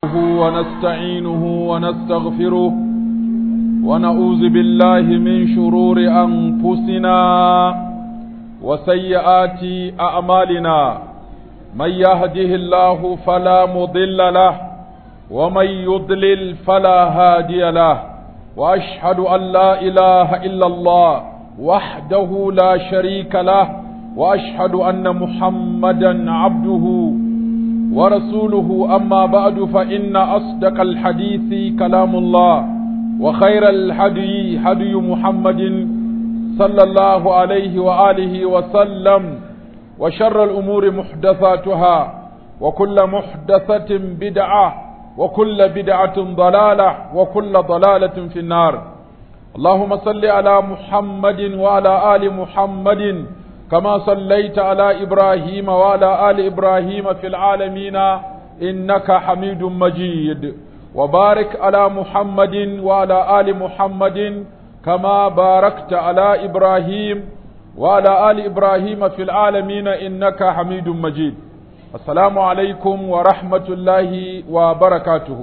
ونستعينه ونستغفره ونعوذ بالله من شرور أنفسنا وسيئات أعمالنا من يهده الله فلا مضل له ومن يضلل فلا هادي له وأشهد أن لا إله إلا الله وحده لا شريك له وأشهد أن محمدا عبده ورسوله أما بعد فإن أصدق الحديث كلام الله وخير الحدي حدي محمد صلى الله عليه وآله وسلم وشر الأمور محدثاتها وكل محدثة بدعة وكل بدعة ضلالة وكل ضلالة في النار اللهم صل على محمد وعلى آل محمد كما صليت على إبراهيم وعلى آل إبراهيم في العالمين إنك حميد مجيد وبارك على محمد وعلى آل محمد كما باركت على إبراهيم وعلى آل إبراهيم في العالمين إنك حميد مجيد السلام عليكم ورحمة الله وبركاته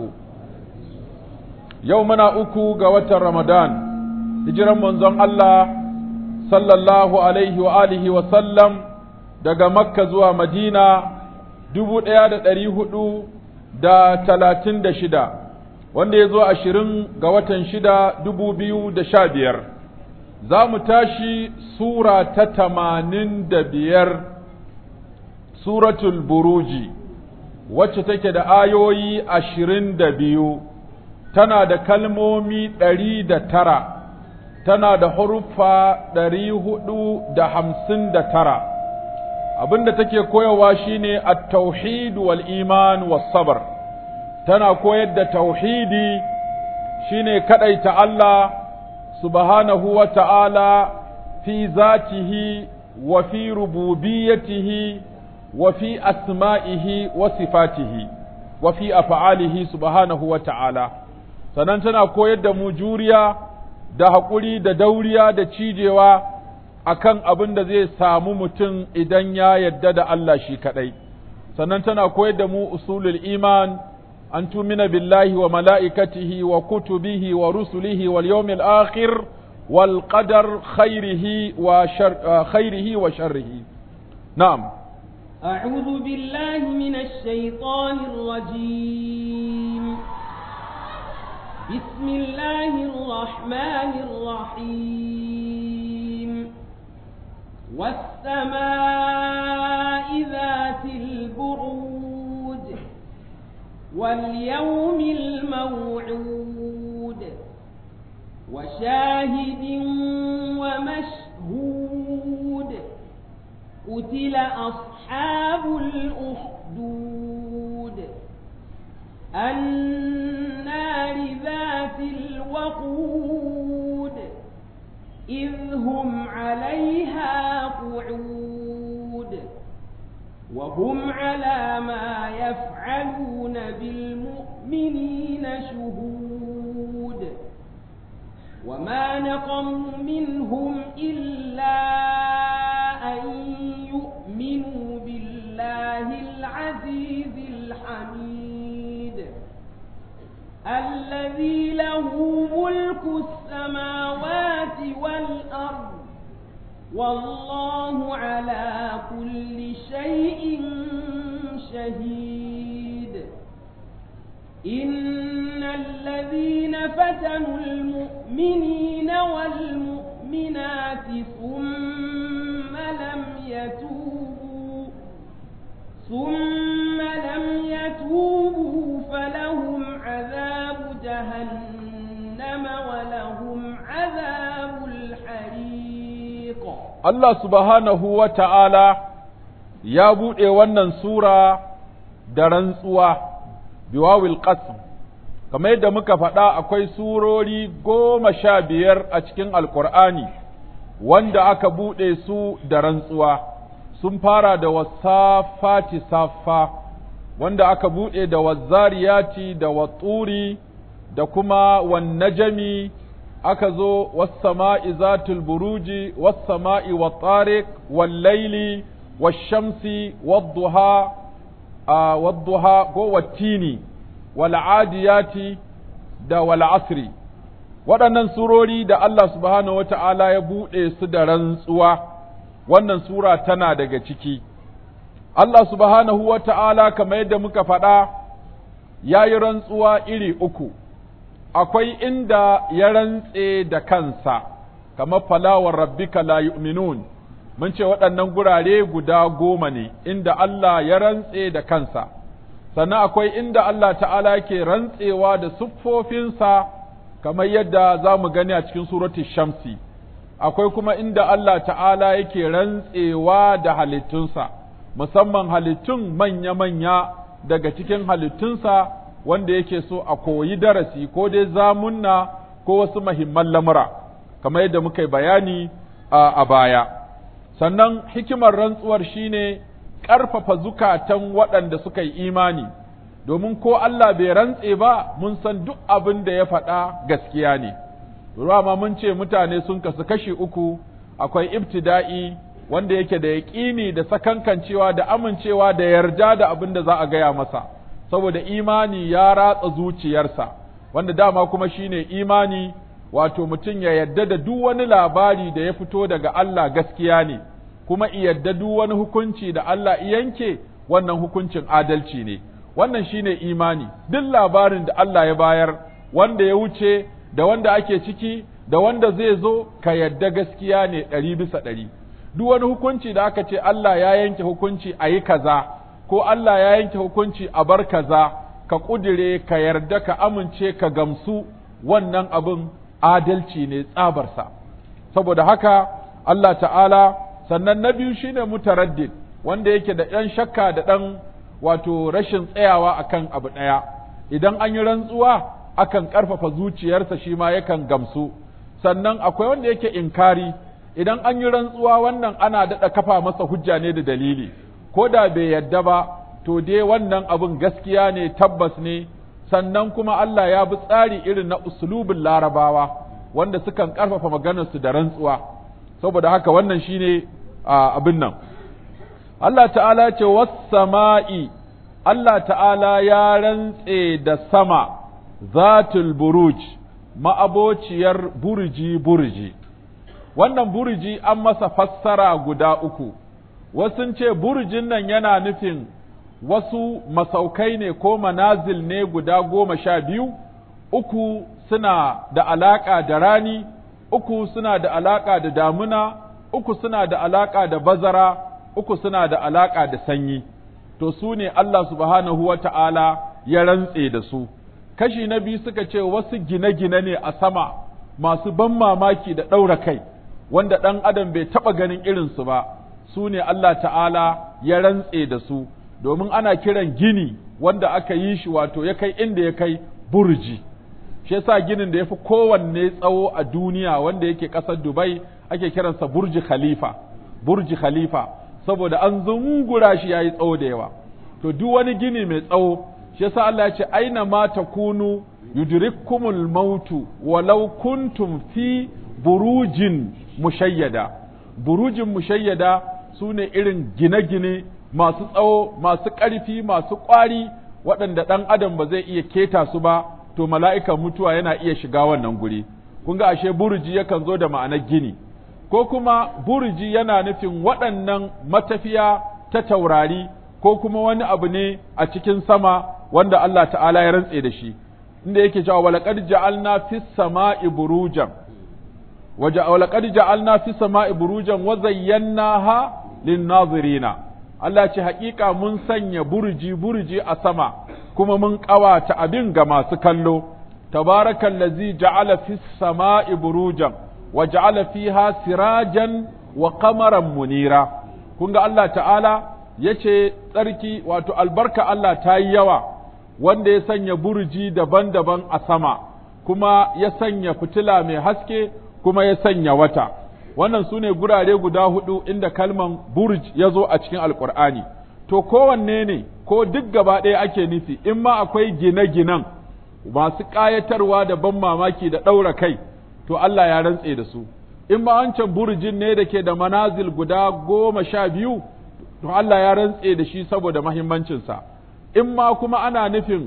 يومنا أكو قوة رمضان هجرا منزون الله sallallahu alaihi wa alihi wa sallam daga makka zuwa madina dubu ɗaya da ɗari hudu da talatin da shida wanda ya zo ashirin ga watan shida dubu biyu da sha biyar za mu tashi sura ta tamanin da biyar suratul buruji wacce take da ayoyi ashirin da biyu tana da kalmomi ɗari da tara tana da huruffa ɗari hudu da hamsin da tara abinda take koyarwa shine at-tauhid wal iman was sabr tana koyar da tauhidi shine kadaita Allah subhanahu wa ta'ala fi zatihi wa fi rububiyyatihi wa fi asma'ihi wa sifatihi wa fi af'alihi subhanahu wa ta'ala sannan tana koyar da mu juriya da haƙuri da dauriya da cijewa akan abin da zai samu mutum idan ya yadda da Allah shi kaɗai. Sannan tana koyar da mu usulul iman an tumina billahi wa mala'ikatihi wa kutubihi wa rusulihi wal yawmil akhir wal qadar khairihi wa khairihi wa sharrihi. Na'am. أعوذ بالله من الشيطان الرجيم بسم الله الرحمن الرحيم والسماء ذات البرود واليوم الموعود وشاهد ومشهود قتل أصحاب الأخدود النار ذات الوقود إذ هم عليها قعود وهم على ما يفعلون بالمؤمنين شهود وما نقموا منهم إلا أن يؤمنوا بالله العزيز الحميد الذي له ملك السماوات والأرض والله على كل شيء شهيد إن الذين فتنوا المؤمنين والمؤمنات ثم لم يتوبوا ثم لم يتوبوا فلهم عذاب جهنم ولهم عذاب الحريق الله سبحانه وتعالى ya buɗe wannan sura da rantsuwa biwawil qasm kamar yadda muka faɗa akwai surori goma sha biyar a cikin alkur'ani wanda aka buɗe su da rantsuwa sun fara da wasafati safa wanda aka buɗe da wazzariyati da watsuri da kuma wannajami aka zo wassama'i zatul buruji wassama'i wattariq wallaili washamsi wadduha wadduha ko wattini wal adiyati da wal asri waɗannan surori da Allah subhanahu wata'ala ya buɗe su da rantsuwa wannan sura tana daga ciki Allah subhanahu wata'ala kamar yadda muka faɗa ya yi rantsuwa iri uku akwai inda ya rantse da kansa kamar falawar rabbika la yu'minun mun ce waɗannan gurare guda goma ne inda Allah ya rantse da kansa sannan akwai inda Allah ta'ala ke rantsewa da siffofinsa kamar yadda za mu gani a cikin suratul shamsi akwai kuma inda Allah ta'ala yake rantsewa da halittunsa musamman halittun manya-manya daga cikin halittunsa wanda yake so a koyi darasi ko dai zamunna ko wasu mahimman lamura kamar yadda muka yi bayani a baya sannan hikimar rantsuwar shine ƙarfafa zukatan waɗanda suka yi imani domin ko Allah bai rantse ba mun san duk abin da ya faɗa gaskiya ne ma mun ce mutane sun kasu kashi uku akwai ibtida'i wanda yake da yaƙini da sakankancewa da amincewa da yarda da abin da za a gaya masa saboda imani ya ratsa zuciyarsa wanda dama kuma shine imani wato mutum ya yadda da duk wani labari da ya fito daga Allah gaskiya ne kuma yadda duk wani hukunci da Allah yanke wannan hukuncin adalci ne wannan shine imani duk labarin da Allah ya bayar wanda ya wuce da wanda ake ciki da wanda zai zo ka yadda gaskiya ne ɗari bisa ɗari duk wani hukunci da aka ce Allah ya yanke hukunci a yi kaza ko Allah ya yanke hukunci a bar kaza ka ƙudire ka yarda ka amince ka gamsu wannan abin adalci ne tsabarsa saboda haka Allah ta'ala sannan na biyu shine mutaraddid wanda yake da ɗan shakka da ɗan wato rashin tsayawa akan abu ɗaya idan an yi rantsuwa akan ƙarfafa zuciyarsa shi ma yakan gamsu sannan akwai wanda yake inkari idan an yi rantsuwa wannan ana daɗa kafa masa hujja ne da dalili ko da bai yadda ba to dai wannan abin gaskiya ne tabbas ne sannan kuma Allah ya bi tsari irin na usulubin larabawa wanda sukan ƙarfafa maganarsu da rantsuwa saboda haka wannan shine abin nan Allah ta'ala ce sama'i Allah ta'ala ya rantse da sama zatul buruj ma'abociyar burji burji wannan burji an masa fassara guda uku wasu ce burjin nan yana nufin wasu masaukai ne ko manazil ne guda goma sha biyu uku suna da alaƙa da rani uku suna da alaƙa da damuna uku suna da alaƙa da bazara uku suna da alaƙa da sanyi to su ne Allah subhanahu wa ta'ala ya rantse da su kashi na biyu suka ce wasu gine-gine ne a sama masu ban mamaki da ɗaura kai wanda ɗan adam bai taɓa ganin irinsu ba su ne Allah ta'ala ya rantse da su domin ana kiran gini wanda aka yi shi wato ya kai inda ya kai burji shi yasa ginin da ya fi kowanne tsawo a duniya wanda yake ƙasar Dubai ake kiransa burji khalifa burji khalifa saboda an zungura shi yayi tsawo da yawa to duk wani gini mai tsawo shi yasa Allah ya ce aina ma takunu yudrikkumul mautu walau kuntum fi burujin mushayyada burujin mushayyada sune irin gine-gine masu tsawo masu ƙarfi masu ƙwari waɗanda ɗan adam ba zai iya keta su ba to mala'ikan mutuwa yana iya shiga wannan guri kun ga ashe burji yakan zo da ma'anar gini ko kuma burji yana nufin waɗannan matafiya ta taurari ko kuma wani abu ne a cikin sama wanda Allah ta'ala ya rantse da shi inda yake cewa walaqad ja'alna fis sama'i burujan walaqad ja'alna fis sama'i burujan wa zayyanaha lin nazirina Allah ce haƙiƙa mun sanya burji burji a sama kuma mun ƙawata abin ga masu kallo tabarakal ladzi ja'ala fis sama'i burujan wa ja'ala fiha sirajan wa qamaran munira kun ga Allah ta'ala yace tsarki wato albarka Allah ta yi yawa wanda ya sanya burji daban-daban a sama kuma ya sanya fitila mai haske kuma ya sanya wata wannan su ne gurare guda hudu inda kalman burj ya zo a cikin alkur'ani to kowanne ne ko duk gaba ɗaya ake nufi in ma akwai gine-ginen masu ƙayatarwa da ban mamaki da ɗaura kai to Allah ya rantse da su in ma wancan burjin ne da ke da manazil guda goma sha biyu to Allah ya rantse da shi saboda mahimmancinsa in ma kuma ana nufin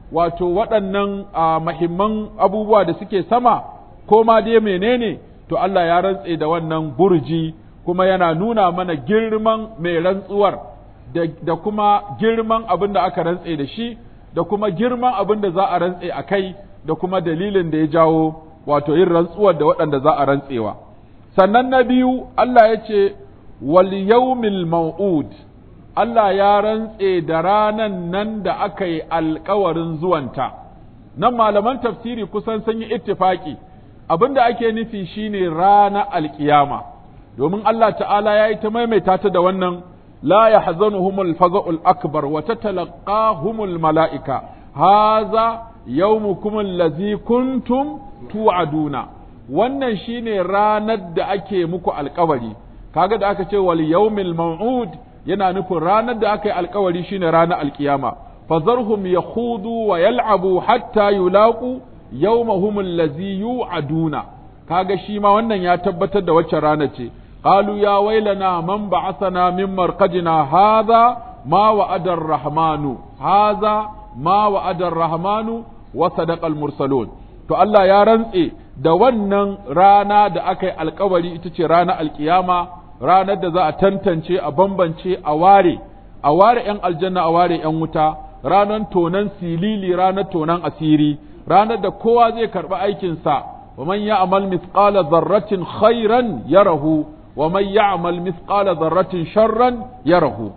wato waɗannan mahimman abubuwa da suke sama ko ma dai menene to Allah ya rantse da wannan burji kuma yana nuna mana girman mai rantsuwar da kuma girman abin da aka rantse da shi da kuma girman abin da za a rantse a kai da kuma dalilin da ya jawo wato yin rantsuwar da waɗanda za a rantsewa sannan na biyu Allah ya ce wal yawmil maw'ud Allah ya rantse da ranan nan da aka yi alkawarin zuwanta nan malaman tafsiri kusan sun yi ittifaki abin da ake nufi shine rana alkiyama domin Allah ta'ala ya yi ta maimaita ta da wannan la yahzanuhumul faza'ul akbar wa tatalaqahumul mala'ika haza yawmukum allazi kuntum tu'aduna wannan shine ranar da ake muku alkawari kaga da aka ce wal yawmil maw'ud yana nufin ranar da aka yi alkawari shine ranar alkiyama fazarhum yakhudu wa yal'abu hatta yulaqu yawmahum allazi yu'aduna kaga shi ma wannan ya tabbatar da wacce rana ce qalu ya wailana man ba'athana min marqadina hadha ma wa'ada ar-rahmanu hadha ma wa'ada ar-rahmanu wa sadaqa al-mursalun to Allah ya rantse da wannan rana da aka yi alkawari ita ce ranar alkiyama ranar da za a tantance a bambance a ware a ware ‘yan aljanna a ware ‘yan wuta ranar tonan silili ranar tonan asiri ranar da kowa zai karɓi aikinsa wa man ya'mal mithqala zarratin khairan yarahu wa man ya'mal mithqala zarratin sharran yarahu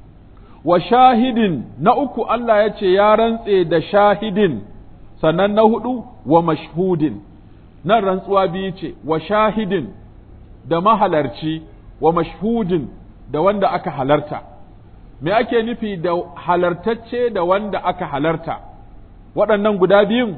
wa shahidin na uku Allah ya ce ya rantse da shahidin sannan na hudu wa mashhudin nan rantsuwa biyu ce wa shahidin da mahalarci wa mashhudin da wanda aka halarta me ake nufi da halartacce da wanda aka halarta waɗannan guda biyun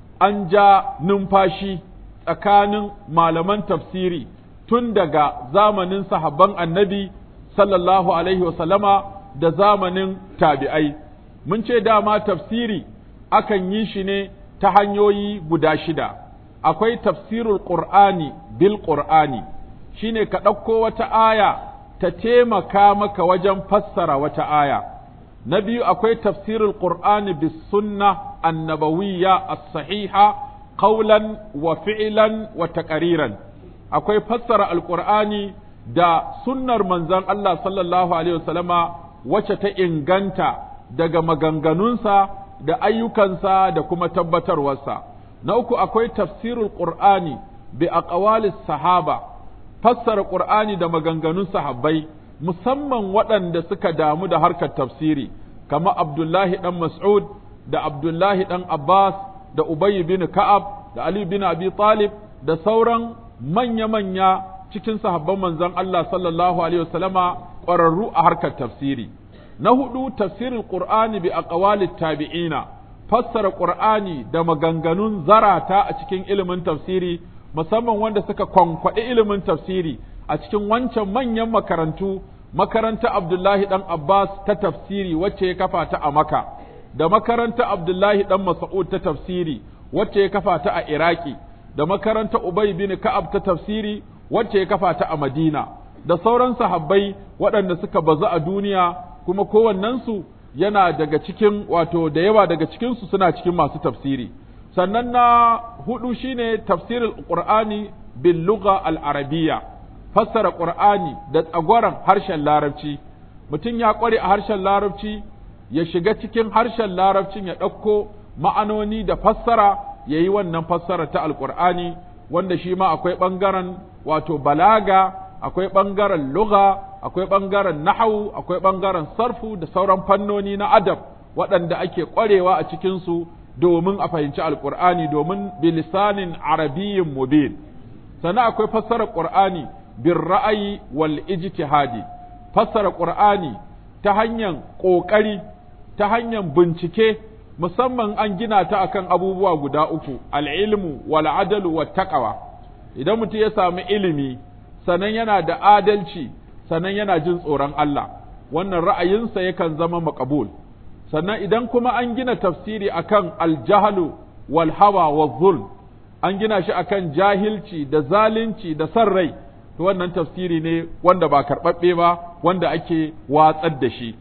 an ja numfashi tsakanin malaman tafsiri tun daga zamanin sahabban annabi sallallahu alaihi wasallama da zamanin tabi'ai mun ce dama tafsiri akan yi shi ne ta hanyoyi guda shida akwai tafsirul qur'ani bil qur'ani shine ka ɗauko wata aya ta taimaka maka wajen fassara wata aya na biyu akwai tafsirul qur'ani bis sunna annabawiyya as-sahiha qawlan wa fi'lan wa taqriran akwai fassara alqur'ani da sunnar manzon Allah sallallahu alaihi wasallama wacce ta inganta daga maganganunsa da ayyukansa da kuma tabbatarwarsa na uku akwai tafsirul qur'ani bi aqwalis sahaba fassara qur'ani da maganganun sahabbai musamman waɗanda suka damu da harkar tafsiri kama abdullahi dan mas'ud da abdullahi dan abbas da ubay bin ka'ab da ali bin abi talib da sauran manya-manya cikin sahabban manzon Allah sallallahu alaihi wasallama ƙwararru a harkar tafsiri na hudu tafsirin qur'ani bi aqwalit tabi'ina fassara qur'ani da maganganun zarata a cikin ilimin tafsiri musamman wanda suka kwankwaɗi ilimin tafsiri a cikin wancan manyan makarantu makaranta Abdullahi dan Abbas ta tafsiri wacce ya kafa ta a Maka da makaranta Abdullahi dan Mas'ud ta tafsiri wacce ya kafa ta a Iraki da makaranta Ubay bin Ka'ab ta tafsiri wacce ya kafa ta a Madina da sauran sahabbai waɗanda suka bazu a duniya kuma kowannensu yana daga cikin wato da yawa daga cikinsu suna cikin masu tafsiri sannan na hudu shine tafsirul qur'ani bil lugha al arabiyya fassara qur'ani da tsagwaron harshen larabci mutum ya kware a harshen larabci ya shiga cikin harshen larabcin ya ɗauko ma'anoni da fassara ya yi wannan fassara ta alqur'ani wanda shi ma akwai ɓangaren wato balaga akwai ɓangaren lugha akwai ɓangaren nahawu akwai ɓangaren sarfu da sauran fannoni na adab waɗanda ake ƙwarewa a cikinsu domin a fahimci alƙur'ani domin bilisanin arabiyyin mubin sannan akwai fassara ƙur'ani bin ra'ayi wal ijtihadi fassara ƙur'ani ta hanyar ƙoƙari ta hanyar bincike musamman an gina ta akan abubuwa guda uku al'ilmu wal adalu wat taqwa idan mutum ya samu ilimi sannan yana da adalci sannan yana jin tsoron Allah wannan ra'ayinsa yakan zama makabul sannan idan kuma an gina tafsiri akan aljahalu wal hawa wa zulm an gina shi akan jahilci da zalunci da san rai to wannan tafsiri ne wanda ba karɓaɓɓe ba wanda ake watsar da shi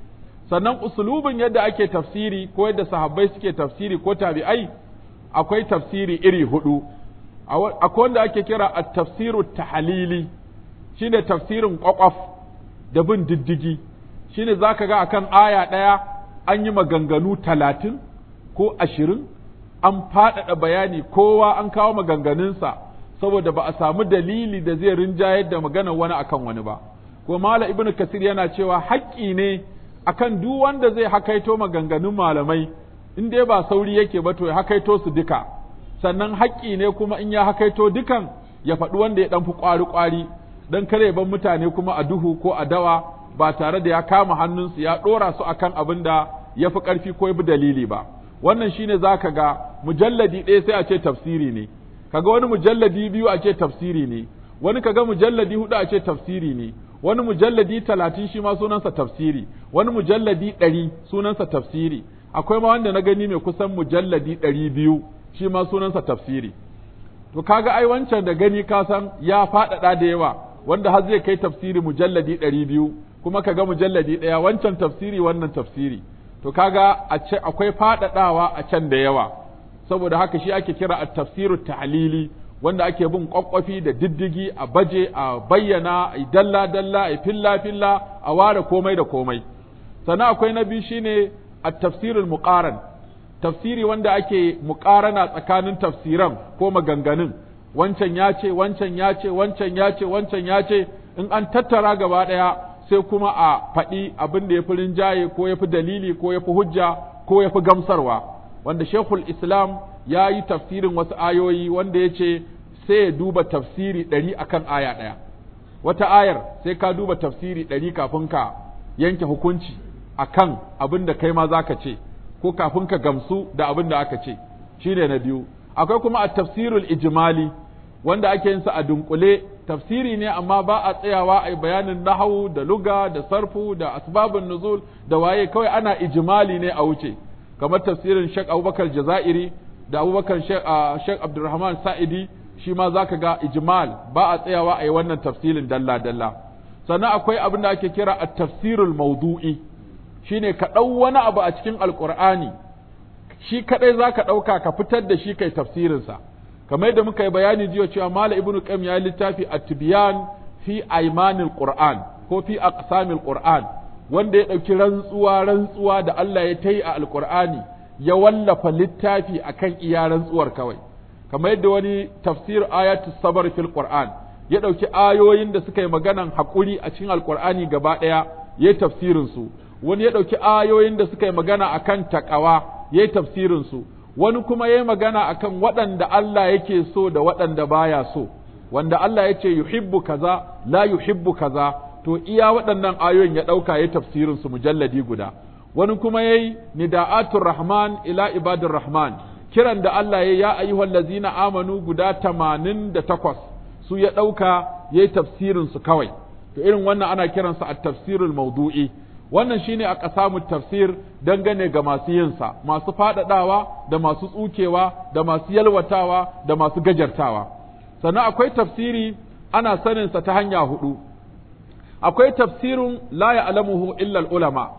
sannan usulubin yadda ake tafsiri ko yadda sahabbai suke tafsiri ko tabi'ai akwai tafsiri iri hudu akwai wanda ake kira at-tafsiru tahlili shine tafsirin kwakwaf da bin diddigi shine zaka ga akan aya ɗaya an yi maganganu talatin ko ashirin an faɗaɗa bayani kowa an kawo maganganunsa saboda ba a samu dalili da zai rinjayar da maganar wani akan wani ba ko mala ibnu kasir yana cewa haƙƙi ne akan duk wanda zai hakaito maganganun malamai in dai ba sauri yake ba to ya hakaito su duka sannan haƙƙi ne kuma in ya hakaito dukan ya faɗi wanda ya ɗan fi ƙwari-ƙwari don kare ban mutane kuma a duhu ko a dawa ba tare da ya kama hannunsu ya ɗora su akan abin da ya fi ƙarfi ko ya bi dalili ba wannan shine za ka ga mujalladi ɗaya sai a ce tafsiri ne kaga wani mujalladi biyu a ce tafsiri ne wani kaga mujalladi hudu a ce tafsiri ne wani mujalladi talatin shi ma sunansa tafsiri wani mujalladi ɗari sunansa tafsiri akwai ma wanda na gani mai kusan mujalladi ɗari biyu shi ma sunansa tafsiri to kaga ai wancan da gani ka san ya faɗaɗa da yawa wanda har zai kai tafsiri mujalladi ɗari biyu kuma kaga mujalladi ɗaya wancan tafsiri wannan tafsiri to kaga a ce akwai faɗaɗawa a can da yawa saboda haka shi ake kira at-tafsiru tahlili wanda ake bin kwakwafi da diddigi a baje a bayyana a dalla dalla a filla filla a ware komai da komai sannan akwai na biyu shine at-tafsirul muqaran tafsiri wanda ake muqarana tsakanin tafsiran ko maganganun wancan ya ce wancan ya ce wancan ya ce wancan ya ce in an tattara gaba ɗaya sai kuma a faɗi abin da ya fi rinjaye ko ya fi dalili ko ya fi hujja ko ya fi gamsarwa wanda shekul islam ya yi tafsirin wasu ayoyi wanda ya ce sai ya duba tafsiri ɗari akan aya ɗaya wata ayar sai ka duba tafsiri ɗari kafin ka yanke hukunci akan abin da kai ma za ka ce ko kafin ka gamsu da abin da aka ce shi ne na biyu akwai kuma a tafsirul ijimali wanda ake yin sa a dunkule tafsiri ne amma ba a tsayawa a bayanin nahawu da luga da sarfu da asbabun nuzul da waye kawai ana ijimali ne a wuce kamar tafsirin Sheikh Abubakar Jazairi da Abubakar Sheikh Abdulrahman Sa'idi shi ma zaka ga ijmal ba a tsayawa a yi wannan tafsirin dalla dalla sannan akwai abin da ake kira at-tafsirul mawdu'i shine ka ɗau wani abu a cikin alqur'ani shi kadai zaka ɗauka ka fitar da shi kai tafsirinsa kamar yadda muka yi bayani jiya cewa mala ibnu qayyim ya littafi at-tibyan fi aymanil qur'an ko fi aqsamil qur'an wanda ya ɗauki rantsuwa rantsuwa da Allah ya ta yi a alƙur'ani ya wallafa littafi a kan iya rantsuwar kawai kamar yadda wani tafsir ayatu sabar fil qur'an ya ɗauki ayoyin da suka yi maganan haƙuri a cikin alƙur'ani gaba ɗaya ya yi tafsirin su wani ya ɗauki ayoyin da suka yi magana akan taƙawa ya yi tafsirin su wani kuma ya yi magana akan waɗanda Allah yake so da waɗanda baya so wanda Allah ya ce yuhibbu kaza la yuhibbu kaza to iya waɗannan ayoyin ya ɗauka ya tafsirin su mujalladi guda wani kuma yayi nida'atul rahman ila ibadur rahman kiran da Allah ya ya ayyuhal ladzina amanu guda tamanin da takwas su ya ɗauka ya yi tafsirin su kawai to irin wannan ana kiransa at tafsirul mawdu'i wannan shine a ƙasamu tafsir dangane ga masu yinsa masu faɗaɗawa da masu tsukewa da masu yalwatawa da masu gajartawa sannan akwai tafsiri ana saninsa ta hanya hudu akwai tafsirin la ya'lamuhu illa ulama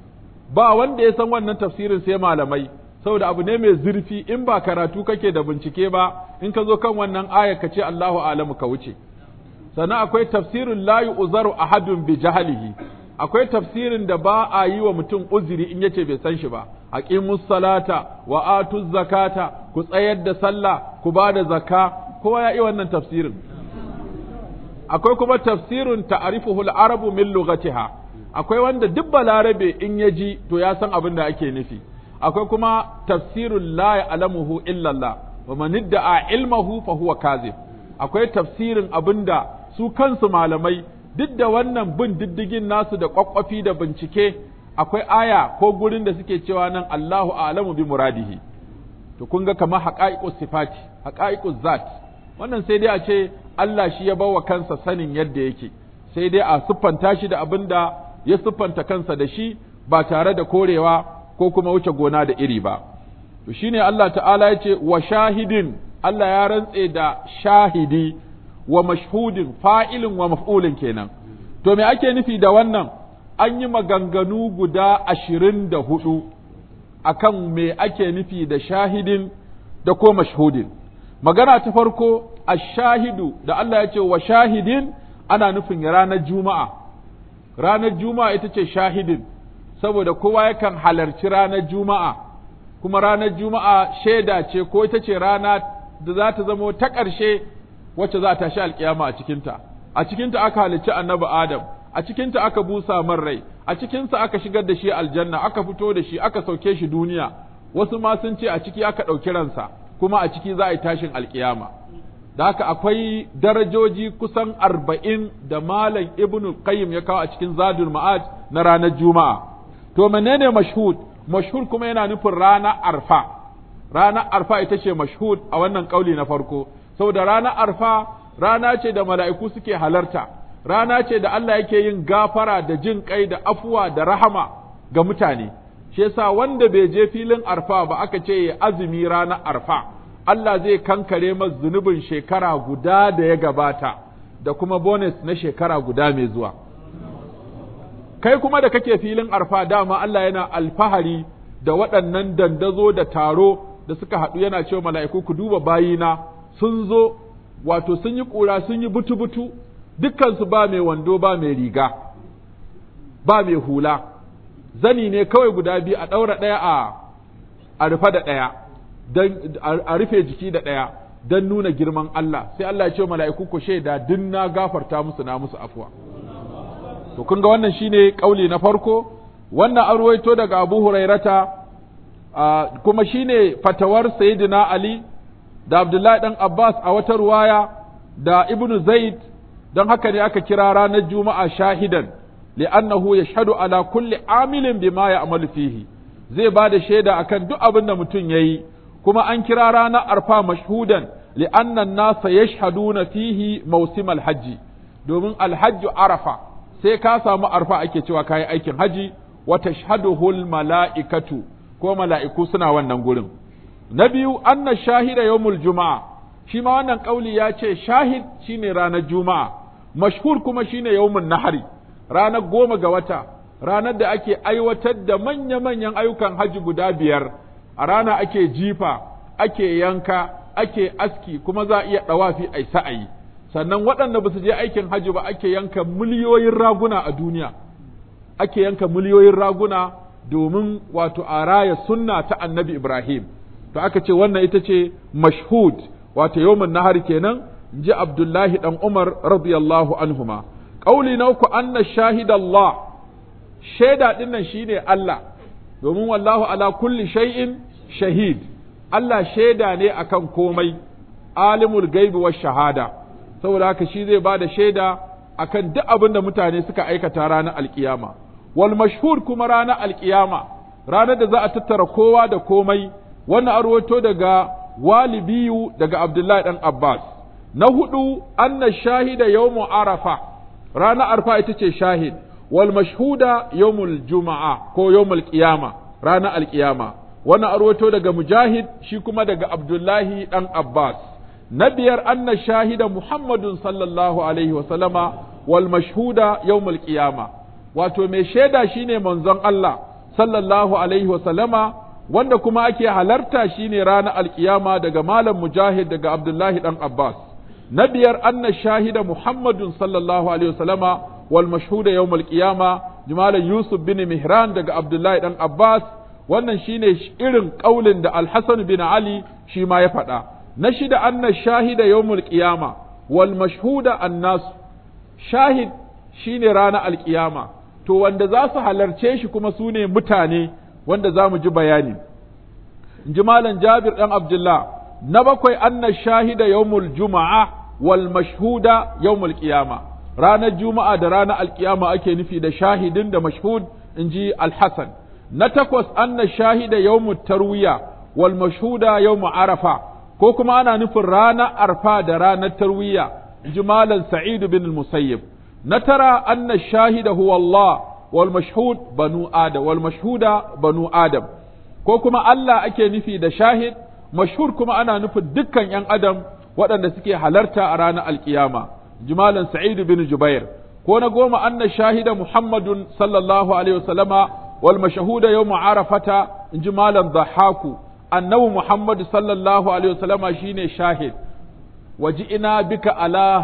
ba wanda ya san wannan tafsirin sai malamai saboda abu ne mai zurfi in ba karatu kake da bincike ba in ka zo kan wannan aya ka ce Allahu a'lamu ka wuce sannan akwai tafsirin la yu'zaru ahadun bi jahlihi akwai tafsirin da ba a yi wa mutum uzuri in yace bai san shi ba aqimus salata wa atuz zakata ku tsayar da sallah ku ba da zakka kowa ya yi wannan tafsirin akwai kuma tafsirin ta'rifuhu al-arabu min lughatiha akwai wanda duk balarabe in ya ji to ya san abin da ake nufi akwai kuma tafsirul la ya'lamuhu illa Allah wa man idda'a ilmahu fa huwa kazib akwai tafsirin abinda su kansu malamai duk da wannan bin diddigin nasu da kwakwafi da bincike akwai aya ko gurin da suke cewa nan Allahu a'lamu bi muradihi to kun ga kamar haqa'iqus sifati haqa'iquz zat wannan sai dai a ce Allah shi ya bawa kansa sanin yadda yake sai dai a siffanta shi da abin da ya siffanta kansa da shi ba tare da korewa ko kuma wuce gona da iri ba to shine Allah ta'ala ya ce wa shahidin Allah ya rantse da shahidi wa mashhudin fa'ilin wa maf'ulin kenan to me ake nufi da wannan an yi maganganu guda ashirin da hudu akan me ake nufi da shahidin da ko mashhudin magana ta farko ashahidu da Allah ya ce wa shahidin ana nufin ranar juma'a ranar juma'a ita ce shahidin saboda kowa yakan halarci ranar juma'a kuma ranar juma'a shaida ce ko ita ce rana da za ta zamo ta ƙarshe wacce za ta shi alƙiyama a cikinta a cikinta aka halicci annabi adam a cikinta aka busa man rai a cikinsa aka shigar da shi aljanna aka fito da shi aka sauke shi duniya wasu ma sun ce a ciki aka ɗauki ransa kuma a ciki za a yi tashin alƙiyama da haka akwai darajoji kusan arba'in da malam ibn qayyim ya kawo a cikin zadul ma'ad na ranar juma'a to menene mashhud mashhud kuma yana nufin ranar arfa ranar arfa ita ce mashhud a wannan kauli na farko saboda ranar arfa rana ce da mala'iku suke halarta rana ce da Allah yake yin gafara da jin kai da afuwa da rahama ga mutane shi yasa wanda bai je filin arfa ba aka ce ya azumi ranar arfa Allah zai kankare masa zunubin shekara guda da ya gabata da kuma bonus na shekara guda mai zuwa kai kuma da kake filin arfa dama Allah yana alfahari da waɗannan dandazo da taro da suka haɗu yana cewa mala'iku ku duba bayina sun zo wato sun yi ƙura sun yi butu-butu dukkansu ba mai wando ba mai riga ba mai hula zani ne kawai guda biyu a ɗaura ɗaya a a rufe da ɗaya a rufe jiki da ɗaya don nuna girman Allah sai Allah ya ce mala'iku ku shaida din na gafarta musu na musu afuwa to kun ga wannan shine kauli na farko wannan an ruwaito daga Abu Hurairata kuma shine fatawar Sayyidina Ali da Abdullahi dan Abbas a wata ruwaya da Ibn Zaid don haka ne aka kira ranar Juma'a shahidan li'annahu yashhadu ala kulli amilin bima ya'malu fihi zai ba da shaida akan duk abin da mutum yayi kuma an kira ranar arfa mashhudan li'anna an-nasa yashhaduna fihi mawsimal hajji domin alhajju arafa sai ka samu arfa ake cewa kayi aikin haji wa tashhaduhul mala'ikatu ko mala'iku suna wannan gurin na biyu anna shahida yawmul juma'a shi ma wannan kauli ya ce shahid shine ranar juma'a mashhur kuma shine yawmun nahari ranar goma ga wata ranar da ake aiwatar da manya-manyan ayyukan haji guda biyar a rana ake jifa ake yanka ake aski kuma za a iya ɗawafi ai sa'ayi sannan waɗanda ba su je aikin hajji ba ake yanka miliyoyin raguna a duniya ake yanka miliyoyin raguna domin wato a raya sunna ta annabi Ibrahim to aka ce wannan ita ce mashhud wato yawmin nahar kenan ji Abdullahi dan Umar radiyallahu anhuma qauli na uku anna shahidallah shaida dinnan shine Allah domin wallahu ala kulli shay'in shahid Allah shaida ne akan komai alimul gaibi wa shahada saboda haka shi zai ba da shaida akan duk abin da mutane suka aikata ranar alkiyama wal mashhur kuma ranar alkiyama ranar da za a tattara kowa da komai wannan arwato daga walibiyu daga abdullahi dan abbas na hudu anna shahida yawmu arafa ranar arfa ita ce shahid wal mashhuda yawmul juma'a ko yawmul qiyama ranar alkiyama wannan arwato daga mujahid shi kuma daga abdullahi dan abbas na biyar anna shahida muhammadun sallallahu alaihi wa sallama wal mashhuda yawmul qiyama wato mai shaida shine manzon Allah sallallahu alaihi wa sallama wanda kuma ake halarta shine ranar alkiyama daga malam mujahid daga abdullahi dan abbas na biyar anna shahida muhammadun sallallahu alaihi wa sallama wal mashhuda yawmul qiyama malam yusuf bin mihran daga abdullahi dan abbas wannan shine irin kaulin da alhassan bin ali shi ma ya faɗa na shida anna shahida yawmul qiyama wal mashhuda annas shahid shine ranar alkiyama to wanda za su halarce shi kuma su ne mutane wanda za mu ji bayani in ji malam jabir dan abdullah na bakwai anna shahida yawmul juma'a wal mashhuda yawmul qiyama ranar juma'a da ranar alkiyama ake nufi da shahidin da mashhud in ji alhassan na takwas anna shahida yawmut tarwiya wal mashhuda yawmu arafa ko kuma ana nufin ranar arfa da ranar tarwiya ji malam sa'id bin musayyib na tara anna shahida huwa Allah wal mashhud banu adam wal mashhuda banu adam ko kuma Allah ake nufi da shahid mashhur kuma ana nufin dukkan yan adam waɗanda suke halarta a ranar alkiyama ji malam sa'id bin jubair ko na goma anna shahida muhammadun sallallahu alaihi wasallama wal mashhuda yawm arafata inji malam dhahaku annabi muhammad sallallahu alaihi wasallama shine shahid waji'ina bika ala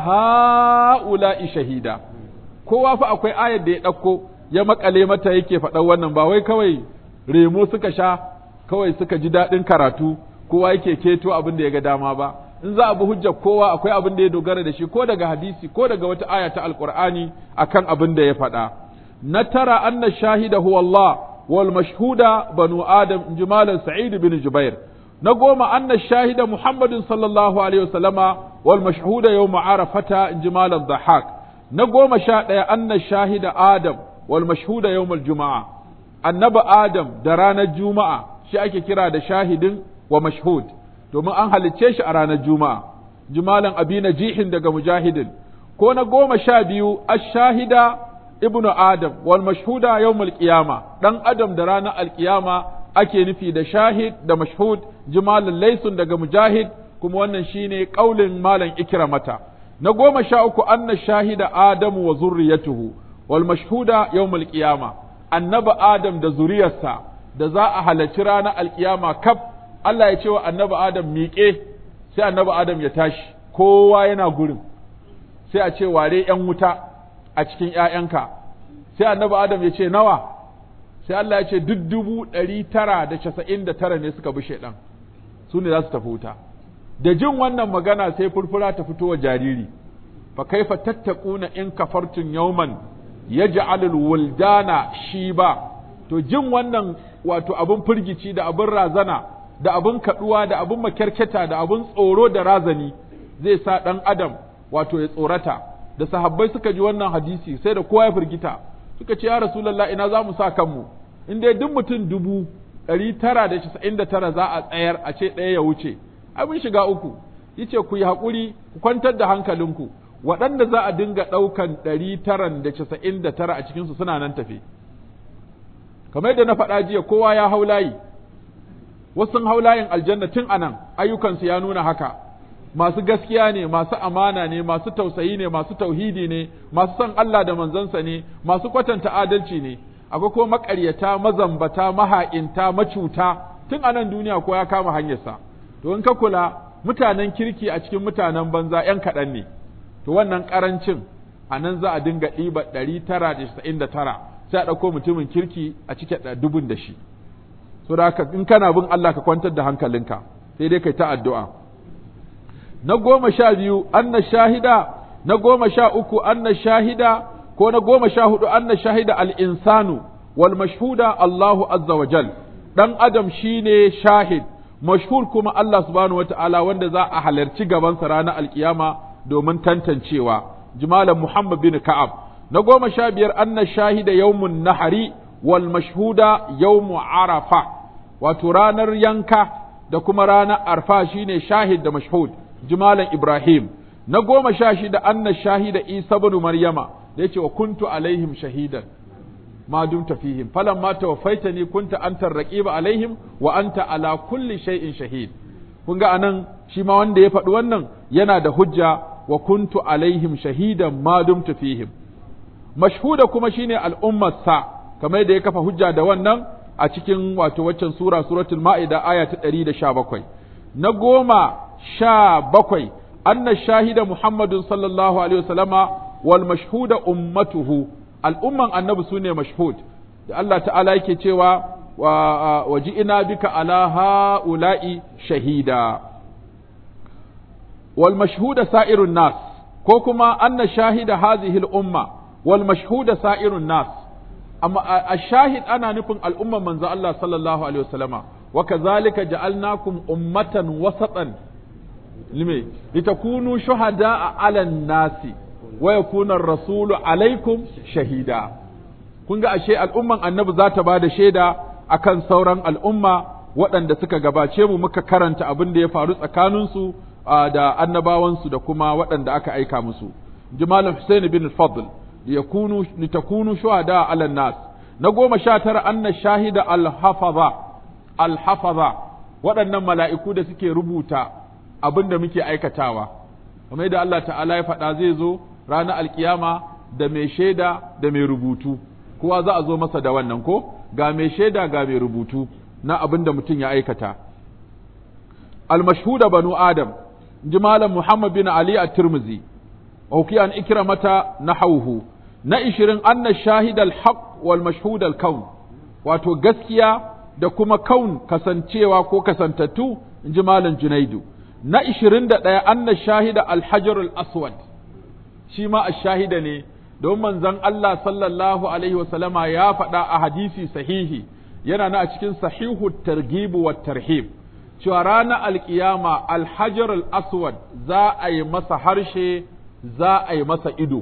ha'ula'i shahida kowa fa akwai ayar da ya ɗauko ya makale mata yake faɗan wannan ba wai kawai remo suka sha kawai suka ji daɗin karatu kowa yake keto abin da ya ga dama ba in za a bi hujjar kowa akwai abin da ya dogara da shi ko daga hadisi ko daga wata aya ta alqur'ani akan abin da ya faɗa na tara anna shahida huwa Allah wal mashhuda banu adam jimalan sa'id bin jubair na goma anna shahida muhammadin sallallahu alaihi wasallama wal mashhuda yawm arafata jimalan dhahak na goma sha ɗaya anna shahida adam wal mashhuda yawm juma'a annabi adam da ranar juma'a shi ake kira da shahidin wa mashhud domin an halicce shi a ranar juma'a jimalan abina jihin daga mujahidin ko na goma sha biyu ash-shahida ibnu adam wal mashhuda yawmul qiyama dan adam da ranar alqiyama ake nufi da shahid da mashhud jimalan laysun daga mujahid kuma wannan shine kaulin malam ikramata na goma sha uku anna shahida adamu wa zurriyatuhu wal mashhuda yawmul qiyama annabi adam da zuriyarsa da za a halarci ranar alkiyama kaf Allah ya ce wa annabi adam miƙe sai annabi adam ya tashi kowa yana gurin sai a ce ware ‘yan wuta a cikin ‘ya'yanka sai annabi adam ya ce nawa sai Allah ya ce duk dubu ɗari tara da casa'in da tara ne suka bi shaiɗan su ne za su tafi wuta da jin wannan magana sai furfura ta fito wa jariri fa kaifa tattaquna in kafartum yawman yaj'alul wuldana shiba to jin wannan wato abun firgici da abun razana da abun kaduwa da abun makyarketa da abun tsoro da razani zai sa dan adam wato ya tsorata da sahabbai suka ji wannan hadisi sai da kowa ya firgita suka ce ya rasulullah ina za mu sa kanmu in dai duk mutum dubu ɗari tara da casa'in da tara za a tsayar a ce ɗaya ya wuce abin shiga uku yace ku yi haƙuri ku kwantar da hankalinku waɗanda za a dinga ɗaukan ɗari taran da casa'in da tara a cikinsu suna nan tafe kamar yadda na faɗa jiya kowa ya hau layi wasu hau layin aljanna tun anan ayyukansu ya nuna haka masu gaskiya ne masu amana ne masu tausayi ne masu tauhidi ne masu son Allah da manzansa ne masu kwatanta adalci ne akwai kuma maƙaryata mazambata maha'inta macuta tun anan duniya ko ya kama hanyarsa to in ka kula mutanen kirki a cikin mutanen banza ‘yan kaɗan ne, to wannan ƙarancin a nan za a dinga ɗiba ɗari tara da casa'in da tara sai a ɗauko mutumin kirki a cike dubun da shi. So da haka in kana bin Allah ka kwantar da hankalinka sai dai kai ta addu'a. Na goma sha biyu anna shahida, na goma sha uku anna shahida, ko na goma sha hudu anna shahida al-insanu wal mashhuda Allahu azza wa jal. Ɗan Adam shine shahid, mashhur kuma Allah subhanahu wata'ala wanda za a halarci gabansa ranar alkiyama domin tantancewa jimalan Muhammad bin Ka'ab na goma sha biyar anna shahida yawmun nahari wal mashhuda yawmu arafa wato ranar yanka da kuma ranar arfa shine shahid da mashhud jimalan Ibrahim na goma sha shida anna shahida Isa bin Maryama da yace wa kuntu alaihim shahidan ما دمت فيهم فلما توفيتني كنت أنت الرقيب عليهم وأنت على كل شيء شهيد kun ga anan shi ma wanda ya faɗi wannan yana da hujja wa kuntu alaihim shahidan ma dumtu fihim mashhuda kuma shine al'ummar sa kamar da ya kafa hujja da wannan a cikin wato waccan sura suratul ma'ida aya ta 117 na goma sha bakwai anna shahida muhammadun sallallahu alaihi wasallama wal mashhuda ummatuhu al'umman annabi su ne mashhud da Allah ta'ala yake cewa wa ina bika ala ha'ula'i shahida wal mashhuda sa'irun nas ko kuma anna shahida hadhihi al'umma wal mashhuda sa'irun nas amma ash-shahid ana nufin al'umman manzo Allah sallallahu alaihi wasallama wa kazalika ja'alnakum ummatan wasatan lime litakunu shuhada'a 'alan nasi wa yakuna ar-rasulu alaikum shahida kun ga ashe al'umman annabi za ta bada shaida akan sauran al'umma waɗanda suka gabace mu muka karanta abin da ya faru tsakaninsu da annabawansu da kuma waɗanda aka aika musu jimalan Hussein bin Fadl liyakunu litakunu shuhada ala nas na goma sha tara anna shahida al-hafaza al-hafaza waɗannan mala'iku da suke rubuta abin da muke aikatawa kamar yadda Allah ta'ala ya faɗa zai zo ranar alkiyama da mai shaida da mai rubutu kowa za a zo masa da wannan ko ga mai shaida ga mai rubutu na abin da mutum ya aikata al-mashhuda banu adam ji malam muhammad bin ali at-tirmidhi auki an ikramata nahawhu na ishirin anna shahid al-haq wal mashhud al-kaun wato gaskiya da kuma kaun kasancewa ko kasantattu in ji malam junaidu na ishirin da ɗaya anna shahida al-hajar al-aswad shi ma shahida ne don manzon Allah sallallahu alaihi wasallama ya faɗa a hadisi sahihi yana na a cikin sahihu targhib wa tarhib cewa ranar alkiyama alhajar al-aswad za a yi masa harshe za a yi masa ido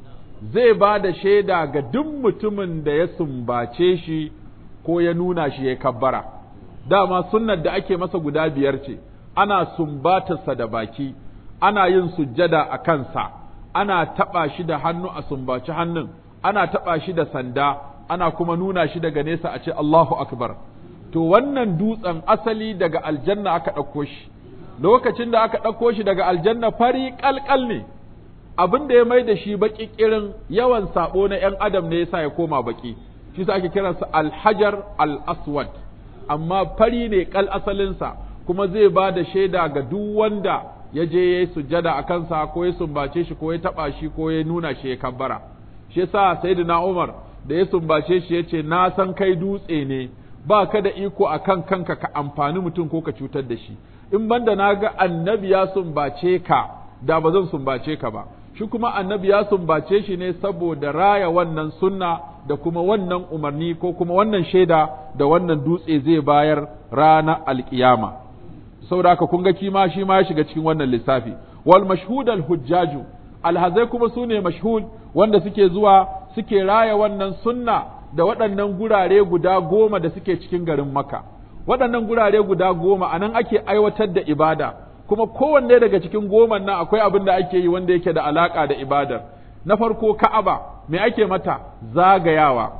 zai ba da shaida ga duk mutumin da ya sumbace shi ko ya nuna shi ya kabbara dama sunnar da ake masa guda biyar ce ana sumbatarsa da baki ana yin sujjada a kansa ana taɓa shi da hannu a sumbaci hannun ana taɓa shi da sanda ana kuma nuna shi daga nesa a ce Allahu akbar to wannan dutsen asali daga aljanna aka ɗauko shi lokacin da aka ɗauko shi daga aljanna fari ƙalƙal ne abin da ya mai da shi baƙi ƙirin yawan saɓo na ‘yan adam ne yasa ya koma baƙi shi sa ake kiransa alhajar al-aswad amma fari ne ƙal asalinsa kuma zai ba da shaida ga duk wanda ya je ya yi sujjada a kansa ko ya sumbace shi ko ya taɓa shi ko ya nuna shi ya kabbara shi yasa sayyidina Umar da ya sumbace shi ya ce na san kai dutse ne ba ka da iko a kan kanka ka amfani mutum ko ka cutar da shi in banda na ga annabi ya sumbace ka da ba zan sumbace ka ba shi kuma annabi ya sumbace shi ne saboda raya wannan sunna da kuma wannan umarni ko kuma wannan shaida da wannan dutse zai bayar rana alkiyama saboda haka kun ga kima shi ma ya shiga cikin wannan lissafi wal mashhud al hujjaju alhazai kuma su ne mashhud wanda suke zuwa suke raya wannan sunna da waɗannan gurare guda goma da suke cikin garin maka waɗannan gurare guda goma a nan ake aiwatar da ibada kuma kowanne daga cikin goman nan akwai abin da ake yi wanda yake da alaƙa da ibadar na farko ka'aba me ake mata zagayawa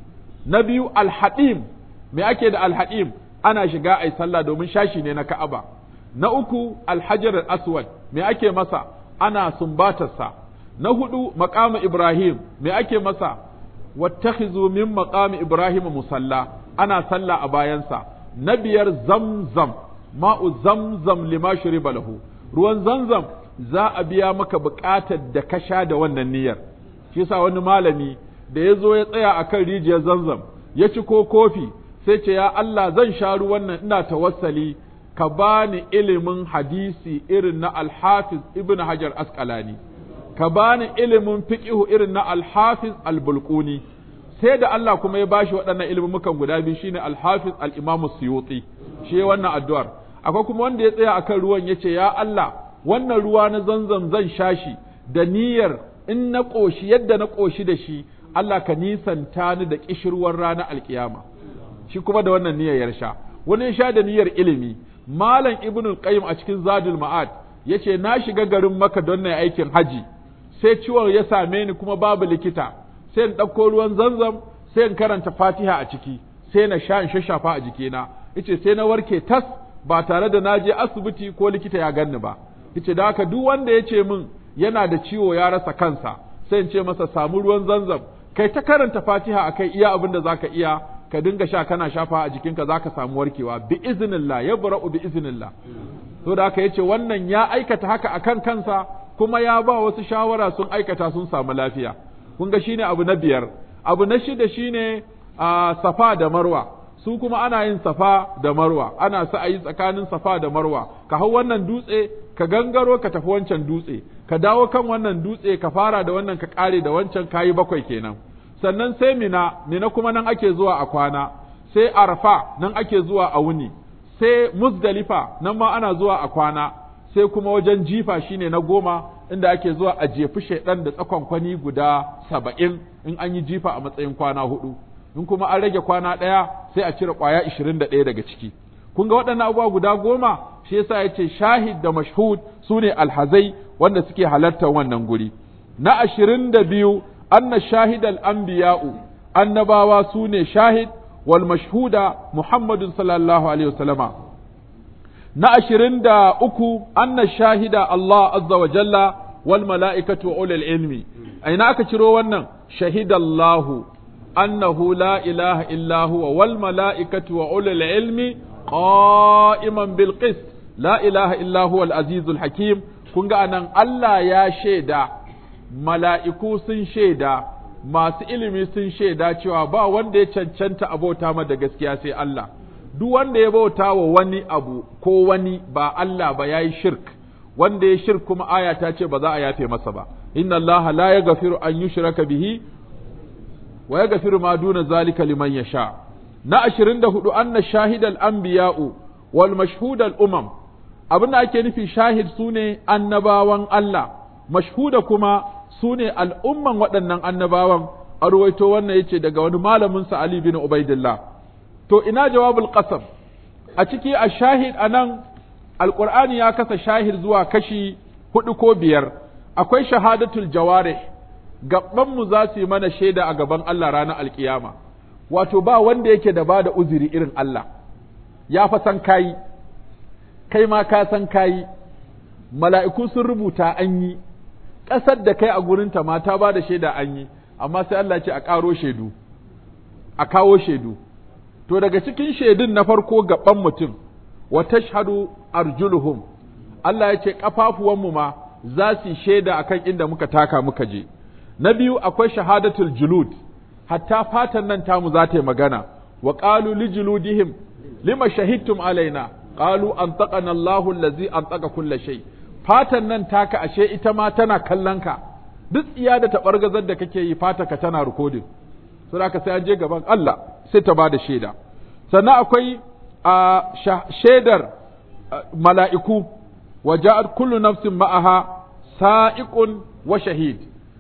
na biyu alhaɗim me ake da alhaɗim ana shiga ai sallah domin shashi ne na ka'aba na uku alhajar aswad me ake masa ana sumbatarsa na hudu maqamu ibrahim me ake masa wattakhizu min maqami ibrahim musalla ana sallah a bayansa na biyar zamzam ma'u zamzam lima shuriba lahu ruwan zamzam za a biya maka buƙatar da ka sha da wannan niyyar shi yasa wani malami da ya zo ya tsaya akan rijiyar zamzam ya ci ko kofi sai ce ya Allah zan sha ruwan nan ina tawassali ka bani ilimin hadisi irin na alhafiz ibn hajar asqalani ka bani ilimin fiqihu irin na alhafiz albulquni sai da Allah kuma ya bashi waɗannan ilmumukan guda biyu shine alhafiz al-imam suyuti shi wannan addu'ar akwai kuma wanda ya tsaya akan ruwan yace ya Allah wannan ruwa na zanzam zan sha shi da niyyar in na ƙoshi yadda na ƙoshi da shi Allah ka nisanta ni da ƙishirwar ranar alkiyama shi kuma da wannan niyyar ya sha wani ya sha da niyyar ilimi malam ibnul qayyim a cikin zadul ma'ad yace na shiga garin maka don na aikin haji sai ciwon ya same ni kuma babu likita sai in ɗauko ruwan zanzam sai in karanta fatiha a ciki sai na sha in shashafa a jikina yace sai na warke tas ba tare da na je asibiti ko likita ya ganni ba yace da haka duk wanda ya ce min yana da ciwo ya rasa kansa sai in ce masa samu ruwan zanzam kai ta karanta fatiha akai iya abin da zaka iya ka dinga sha kana shafa a jikinka zaka samu warkewa bi iznillah ya bara'u bi iznillah to da haka yace wannan ya aikata haka akan kansa kuma ya ba wasu shawara sun aikata sun samu lafiya kun ga shine abu na biyar abu na shida shine a safa da marwa su kuma ana yin safa da marwa ana sa'ayi tsakanin safa da marwa ka hau wannan dutse ka gangaro ka tafi wancan dutse ka dawo kan wannan dutse ka fara da wannan ka kare da wancan kayi bakwai kenan sannan sai mina mina kuma nan ake zuwa a kwana sai arfa nan ake zuwa a wuni sai muzdalifa nan ma ana zuwa a kwana sai kuma wajen jifa shine na goma inda ake zuwa a jefi shaidan da tsakonkwani guda saba'in in an yi jifa a matsayin kwana hudu in kuma an rage kwana ɗaya sai a cire ƙwaya ishirin da ɗaya daga ciki kun ga waɗannan abubuwa guda goma shi yasa ya ce shahid da mashhud su ne alhazai wanda suke halartar wannan guri na ashirin da biyu anna shahid al-anbiya'u annabawa su ne shahid wal mashhuda muhammadun sallallahu alaihi wasallama na ashirin da uku anna shahida Allah azza wa jalla wal mala'ikatu wa ulul ilmi a ina aka ciro wannan shahidallahu annahu la ilaha illa huwa wal mala'ikatu wa ulul ilmi qa'iman bil qist la ilaha illa huwa al azizul hakim kun ga anan Allah ya shaida mala'iku sun shaida masu ilimi sun shaida cewa ba wanda ya cancanta abota ma da gaskiya sai Allah duk wanda ya bauta wa wani abu ko wani ba Allah ba yayi shirk wanda ya shirk kuma aya ta ce ba za a yafe masa ba inna Allah la yaghfiru an yushraka bihi wa yaghfiru ma duna zalika liman yasha na 24 anna shahidal anbiya'u wal mashhudal umam abin da ake nufi shahid sune annabawan Allah mashhuda kuma sune al'umman waɗannan annabawan a ruwaito wannan yace daga wani malamin sa Ali bin Ubaidillah to ina jawabul qasam a ciki a shahid anan alqur'ani ya kasa shahid zuwa kashi hudu ko biyar akwai shahadatul jawarih gaban mu za su yi mana shaida a gaban Allah ranar alkiyama wato ba wanda yake da bada uzuri irin Allah ya fa san kai kai ma ka san kayi mala'iku sun rubuta an yi ƙasar da kai a gurinta ma ta ba da shaida an yi amma sai Allah ce a ƙaro shaidu a kawo shaidu to daga cikin shaidun na farko gaban mutum wa tashhadu arjuluhum Allah ya ce ƙafafuwanmu ma za su shaida akan inda muka taka muka je na biyu akwai shahadatul julud hatta fatan nan tamu za ta yi magana wa qalu li juludihim lima shahidtum alaina qalu antaqana Allahu allazi antaqa kulla shay fatan nan taka ashe ita ma tana kallon ka duk tsiya da tabargazar da kake yi fata ka tana recording sai ka sai an je gaban Allah sai ta bada shaida sannan akwai a shaidar mala'iku wa ja'at kullu nafsin ma'aha sa'iqun wa shahid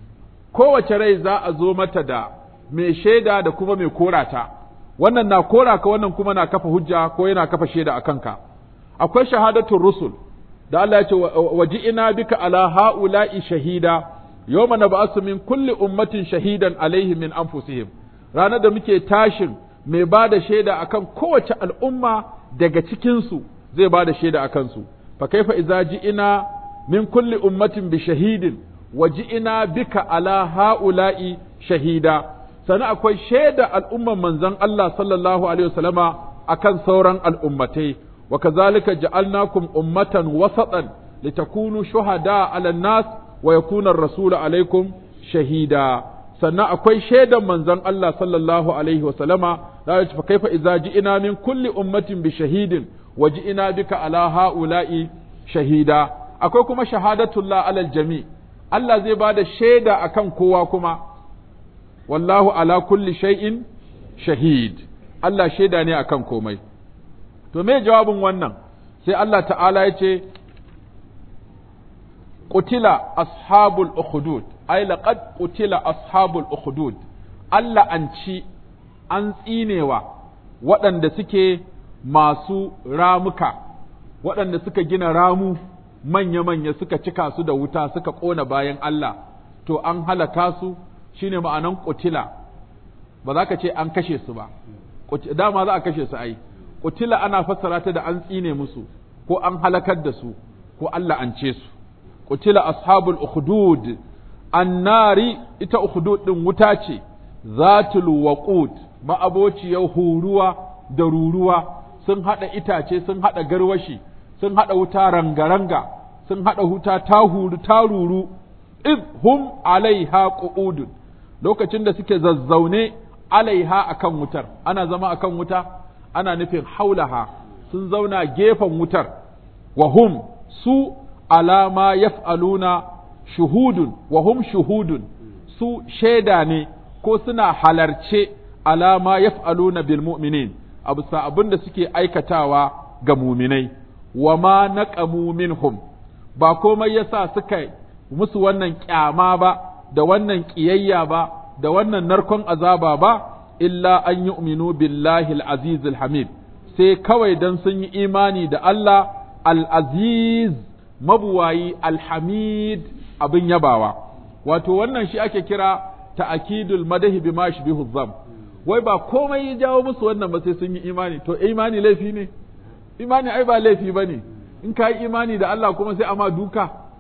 kowace rai za a zo mata da mai shaida da kuma mai korata wannan na kora ka wannan kuma na kafa hujja ko yana kafa shaida a kanka akwai shahadatul rusul da Allah ya ce waji ina bika ala haula'i shahida yawma nab'asu min kulli ummatin shahidan alaihi min anfusihim ranar da muke tashin mai ba da shaida akan kowace al'umma daga cikin su zai ba da shaida akan su fa kaifa idza ji'ina min kulli ummatin bi shahidin waji ina bika ala haula'i shahida sannan akwai shaida al'umman manzon Allah sallallahu alaihi wasallama akan sauran al'ummatai wa kazalika ja'alnakum ummatan wasatan litakunu shuhada 'ala nas wa yakuna ar-rasulu alaikum shahida sannan akwai shaidan manzon Allah sallallahu alaihi wasallama da ya fa kaifa idza ji'ina min kulli ummatin bi shahidin wa ji'ina bika ala ha'ula'i shahida akwai kuma shahadatullah 'alal jami' Allah zai bada shaida akan kowa kuma wallahu ala kulli shay'in shahid Allah shaida ne akan komai to me jawabin wannan sai Allah ta'ala ya ce qutila ashabul ukhdud ay laqad qutila ashabul ukhdud Allah an ci an tsinewa waɗanda suke masu ramuka waɗanda suka gina ramu manya-manya suka cika su da wuta suka ƙona bayan Allah to an halaka su shine ma'anan kutila ba za ka ce an kashe su ba dama za a kashe su ai kutila ana fassara ta da an tsine musu ko an halakar da su ko Allah an ce su kutila ashabul ukhdud annari ita ukhdud din wuta ce zatul waqud ma'abociyar huruwa da ruruwa sun hada itace sun hada garwashi sun hada wuta rangaranga sun hada wuta ta huru ta ruru id hum alaiha qu'udun lokacin da suke zazzaune alaiha akan wutar ana zama akan wuta ana nufin haulaha sun zauna gefen wutar wa hum su alama yaf'aluna shuhudun wa hum shuhudun su shaida ne ko suna halarce alama yaf'aluna bil mu'minin abu sa abin da suke aikatawa ga muminai wa ma naqamu minhum ba komai yasa suka musu wannan kyama ba da wannan ƙiyayya ba da wannan narkon azaba ba illa an yu'minu billahi al-aziz al-hamid sai kawai dan sun yi imani da Allah al-aziz mabuwayi al-hamid abin yabawa wato wannan shi ake kira ta'akidul madahi bima yashbihu dham wai ba komai ya jawo musu wannan ba sai sun yi imani to imani laifi ne imani ai ba laifi bane in ka yi imani da Allah kuma sai ama duka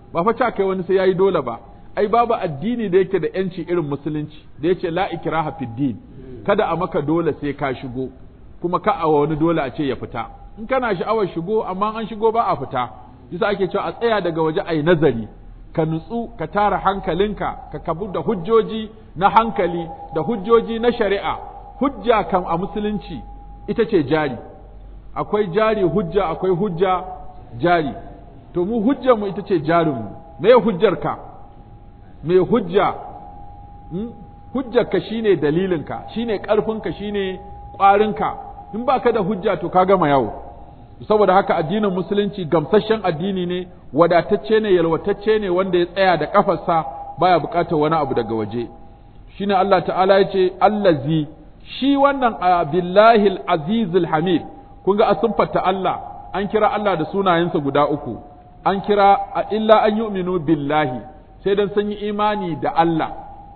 ba fa ca kai wani sai yayi dole ba ai babu addini da yake da yanci irin musulunci da yace la ikraha fid din kada a maka dole sai ka shigo kuma ka a wani dole a ce ya fita in kana sha'awar shigo amma an shigo ba a fita yasa ake cewa a tsaya daga waje ai nazari ka nutsu ka tara hankalinka ka kabu da hujjoji na hankali da hujjoji na shari'a hujja kam a musulunci ita ce jari akwai jari hujja akwai hujja jari to mu hujjar mu ita ce jarinmu me hujjar ka me hujja hmm? hujjar ka shine dalilinka shine karfinka shine ƙwarinka in baka da hujja to ka gama yawo saboda haka addinin musulunci gamsasshen addini ne wadatacce ne yalwatacce ne wanda ya tsaya da kafarsa baya buƙatar wani abu daga waje shine Allah ta'ala ya ce allazi shi wannan billahi azizul hamid kun ga asunfata Allah an kira Allah da sunayensa guda uku an kira illa an yu'minu billahi sai dan sun yi imani da Allah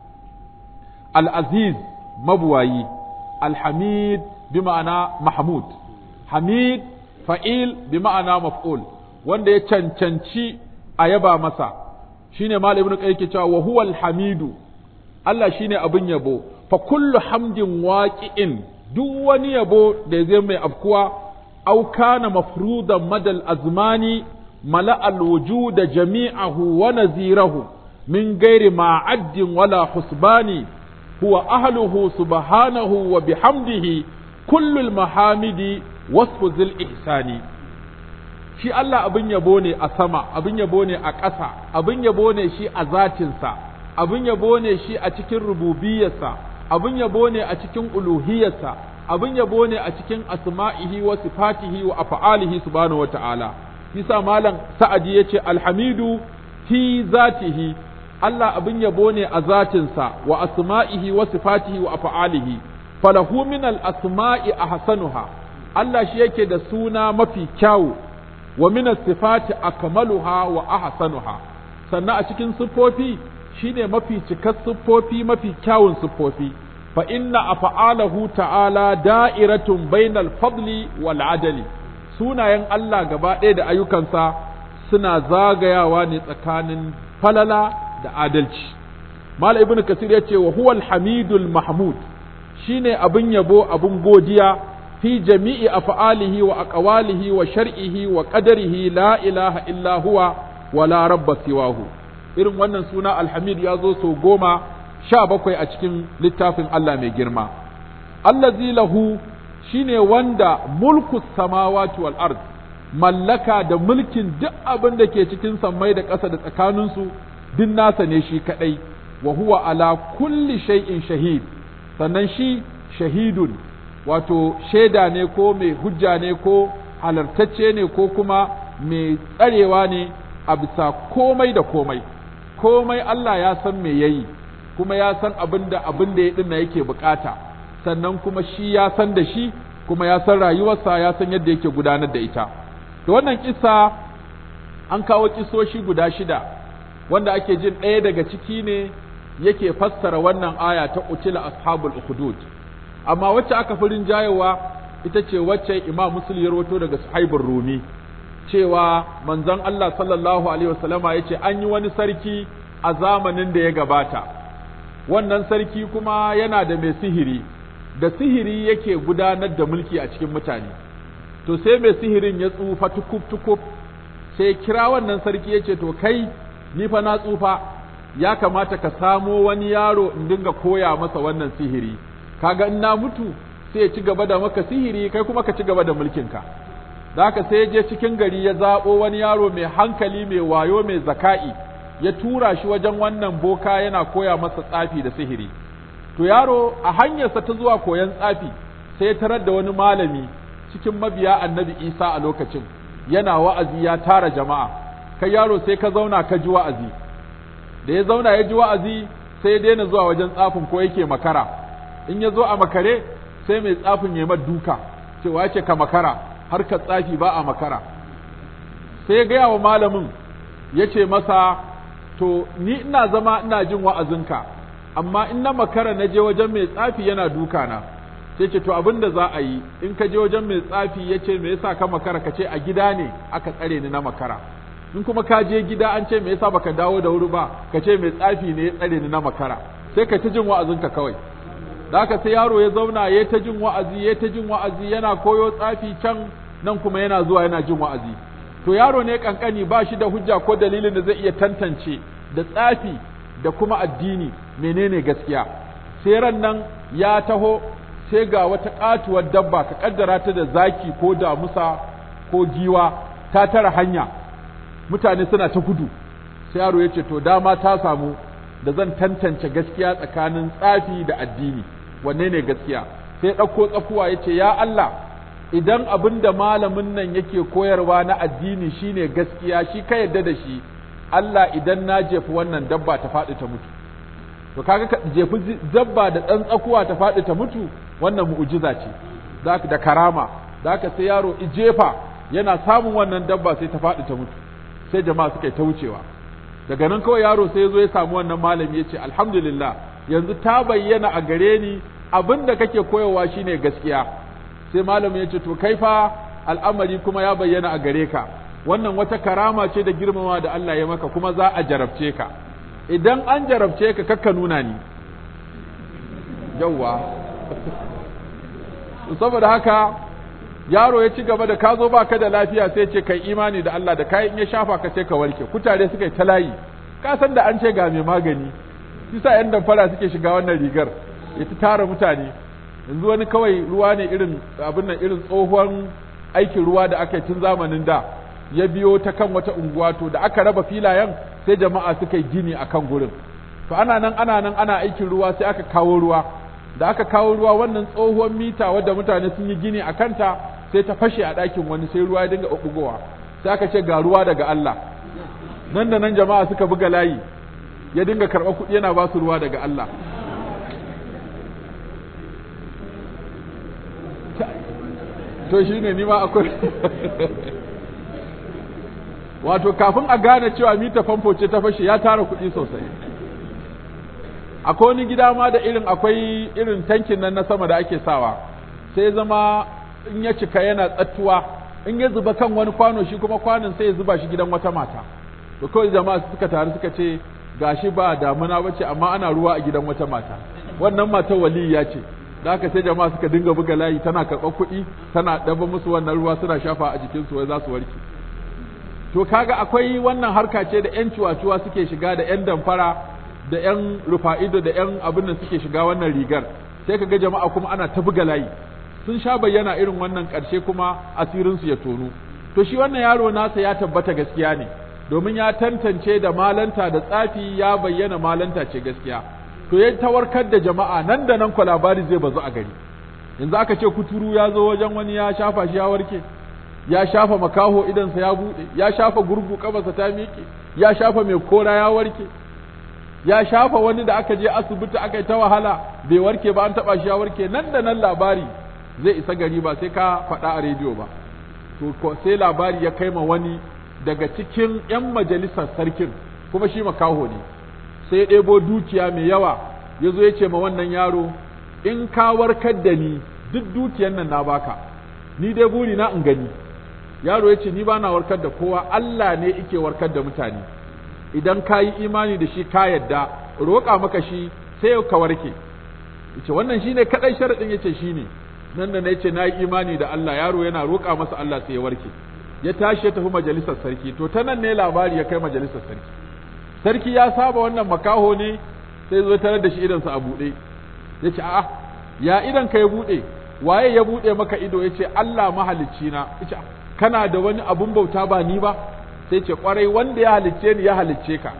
al-aziz mabuwayi al-hamid bi ma'ana mahmud hamid fa'il bi ma'ana maf'ul wanda ya cancanci a yaba masa shine malam ibnu qayyim cewa wa huwal hamidu Allah shine abin yabo fa kullu hamdin waqi'in duk wani yabo da zai mai afkuwa aw kana mafrudan madal azmani mala al wujud jami'ahu wa nazirahu min ghairi ma'addin wala husbani huwa ahluhu subhanahu wa bihamdihi kullu al mahamidi wasfu zil ihsani shi Allah abin yabo ne a sama abin yabo ne a ƙasa abin yabo ne shi a zatinsa abin yabo ne shi a cikin rububiyarsa abin yabo ne a cikin uluhiyarsa abin yabo ne a cikin asma'ihi wa sifatihi wa af'alihi subhanahu wa ta'ala yasa malam sa'adi yace alhamidu fi zatihi Allah abin yabo ne a zatinsa wa asma'ihi wa sifatihi wa af'alihi falahu min al-asma'i ahsanuha Allah shi yake da suna mafi kyawu wa min sifati akmaluha wa ahsanuha sannan a cikin siffofi shine mafi cikar siffofi mafi kyawun siffofi fa inna af'alahu ta'ala da'iratun bainal fadli wal adali sunayen Allah gaba ɗaya da ayyukansa suna zagayawa ne tsakanin falala da adalci mal ibn kasir yace wa huwal hamidul mahmud shine abin yabo abin godiya fi jami'i af'alihi wa aqwalihi wa shar'ihi wa qadarihi la ilaha illa huwa wa la rabba siwahu irin wannan suna alhamid ya zo sau goma sha bakwai a cikin littafin Allah mai girma allazi lahu shine wanda mulku samawati wal ard mallaka da mulkin duk abin da ke cikin sammai da ƙasa da tsakaninsu duk nasa ne shi kadai wa huwa ala kulli shay'in shahid sannan shi shahidun wato shaida ne ko mai hujja ne ko halartacce ne ko kuma mai tsarewa ne a bisa komai da komai komai Allah ya san me yayi kuma ya san abin da abin da ya dinna yake bukata sannan kuma shi ya san da shi kuma ya san rayuwarsa ya san yadda yake gudanar da ita to wannan kissa an kawo kisoshi guda shida wanda ake jin ɗaya daga ciki ne yake fassara wannan aya ta qutila ashabul ukhdud amma wacce aka fi rinjayewa ita ce wacce imam muslim ya rawato daga suhaibur rumi cewa manzon Allah sallallahu alaihi wasallama yace an yi wani sarki a zamanin da ya gabata wannan sarki kuma yana da mai sihiri da sihiri yake gudanar da mulki a cikin mutane to sai mai sihirin ya tsufa tukub tukub sai kira wannan sarki yace to kai ni fa na tsufa ya kamata ka samo wani yaro in dinga koya masa wannan sihiri kaga in na mutu sai ya ci gaba da maka sihiri kai kuma ka ci gaba da mulkinka da haka sai ya je cikin gari ya zaɓo wani yaro mai hankali mai wayo mai zaka'i ya tura shi wajen wannan boka yana koya masa tsafi da sihiri to yaro a hanyarsa ta zuwa koyon tsafi sai ya tarar da wani malami cikin mabiya annabi isa a lokacin yana wa'azi ya tara jama'a kai yaro sai ka zauna ka ji wa'azi da ya zauna ya ji wa'azi sai ya daina zuwa wajen tsafin ko yake makara in ya zo a makare sai mai tsafin ya duka cewa yake ka makara har ka tsafi ba a makara sai ya gaya wa malamin ya ce masa to ni ina zama ina jin wa'azinka amma in na makara na je wajen mai tsafi yana duka na sai ce to abin da za a yi in ka je wajen mai tsafi ya ce me yasa ka makara ka ce a gida ne aka tsare ni na makara in kuma ka je gida an ce me yasa baka dawo da wuri ba ka ce mai tsafi ne ya tsare ni na makara sai ka ta jin wa'azinka kawai da haka sai yaro ya zauna ya ta jin wa'azi ya ta jin wa'azi yana koyo tsafi can nan kuma yana zuwa yana jin wa'azi to yaro ne kankani ba shi da hujja ko dalilin da zai iya tantance da tsafi da kuma addini menene gaskiya sai ran nan ya taho sai ga wata katuwar dabba ka kaddara ta da zaki ko damusa ko giwa ta tara hanya mutane suna ta gudu sai yaro ya ce to dama ta samu da zan tantance gaskiya tsakanin tsafi da addini wanne ne gaskiya sai ɗauko tsakuwa ya ce ya Allah idan abin da malamin nan yake koyarwa na addini shine gaskiya shi ka yadda da shi Allah idan na jefi wannan dabba ta faɗi ta mutu to kaga ka jefi dabba da ɗan tsakuwa ta faɗi ta mutu wannan mu'jiza ce da karama da sai yaro jefa yana samun wannan dabba sai ta faɗi ta mutu sai jama'a suka yi ta wucewa daga nan kawai yaro sai ya zo ya samu wannan malami ya ce alhamdulillah yanzu ta bayyana a gare ni abin da kake koyarwa shine gaskiya sai malamin ya ce to kai fa al'amari kuma ya bayyana a gare ka wannan wata karama ce da girmama da Allah ya maka kuma za a jarabce ka idan an jarabce ka kakka nuna ni yawwa saboda haka yaro ya ci gaba da ka zo baka da lafiya sai ce kai imani da Allah da kai in ya shafa ka ce ka warke kutare suka yi ta layi ka san da an ce ga mai magani yasa yan damfara suke shiga wannan rigar ya ta tara mutane yanzu wani kawai ruwa ne irin abin nan irin tsohon aikin ruwa da aka yi tun zamanin da ya biyo ta kan wata unguwa to da aka raba filayen sai jama'a suka yi gini a kan gurin to ana nan ana nan ana aikin ruwa sai aka kawo ruwa da aka kawo ruwa wannan tsohuwar mita wadda mutane sun yi gini a kanta sai ta fashe a ɗakin wani sai ruwa ya dinga ɓuɓɓugowa sai aka ce ga ruwa daga Allah nan da nan jama'a suka buga layi ya dinga karɓar kuɗi yana ba su ruwa daga Allah to shi ne nima akwai wato kafin a gane cewa mita famfo ce ta fashe ya tara kuɗi sosai akwai wani gida ma da irin akwai irin tankin nan na sama da ake sawa sai zama in ya cika yana tsattuwa in ya zuba kan wani kwano shi kuma kwanon sai ya zuba shi gidan wata mata to kawai jama'a suka taru suka ce gashi ba damuna bace amma ana ruwa a gidan wata mata wannan mata waliya ce da haka sai jama'a suka dinga buga layi tana karɓar kuɗi tana ɗaba musu wannan ruwa suna shafa a jikinsu wai za su warke to kaga akwai wannan harka ce da yan ciwaciwa suke shiga da yan damfara da yan rufa'ido da yan abin da suke shiga wannan rigar sai kaga jama'a kuma ana ta buga layi sun sha bayyana irin wannan ƙarshe kuma asirinsu ya tonu to shi wannan yaro nasa ya tabbata gaskiya ne domin ya tantance da malanta da tsafi ya bayyana malanta ce gaskiya to ya tawarkar da jama'a nan da nan kwa labari zai bazu a gari yanzu aka ce kuturu ya zo wajen wani ya shafa shi ya warke ya shafa makaho idansa ya buɗe ya shafa gurgu kabarsa ta miƙe ya shafa mai kora ya warke ya shafa wani da aka je asibiti aka yi ta wahala bai warke ba an taɓa shi ya warke nan da nan labari zai isa gari ba sai ka faɗa a rediyo ba to sai labari ya kai ma wani daga cikin 'yan majalisar sarkin kuma shi makaho ne sai ya ɗebo dukiya mai yawa ya zo ya ce ma wannan yaro in ka warkar da ni duk dukiyan nan na baka ni dai buri na in gani yaro ya ce ni ba na warkar da kowa Allah ne ike warkar da mutane idan ka yi imani da shi ka yadda roƙa maka shi sai ka warke yace wannan shine kadai sharadin yace shine nan da nace na yi imani da Allah yaro yana roƙa masa Allah sai ya warke ya tashi ya tafi majalisar sarki to ta nan ne labari ya kai majalisar sarki sarki ya saba wannan makaho ne sai zo tarar da shi idansa a buɗe yace a'a ya idan ka ya buɗe waye ya buɗe maka ido yace Allah mahalicci na yace kana da wani abun bauta ba ni ba sai ce kwarai wanda ya halicce ni ya halicce ka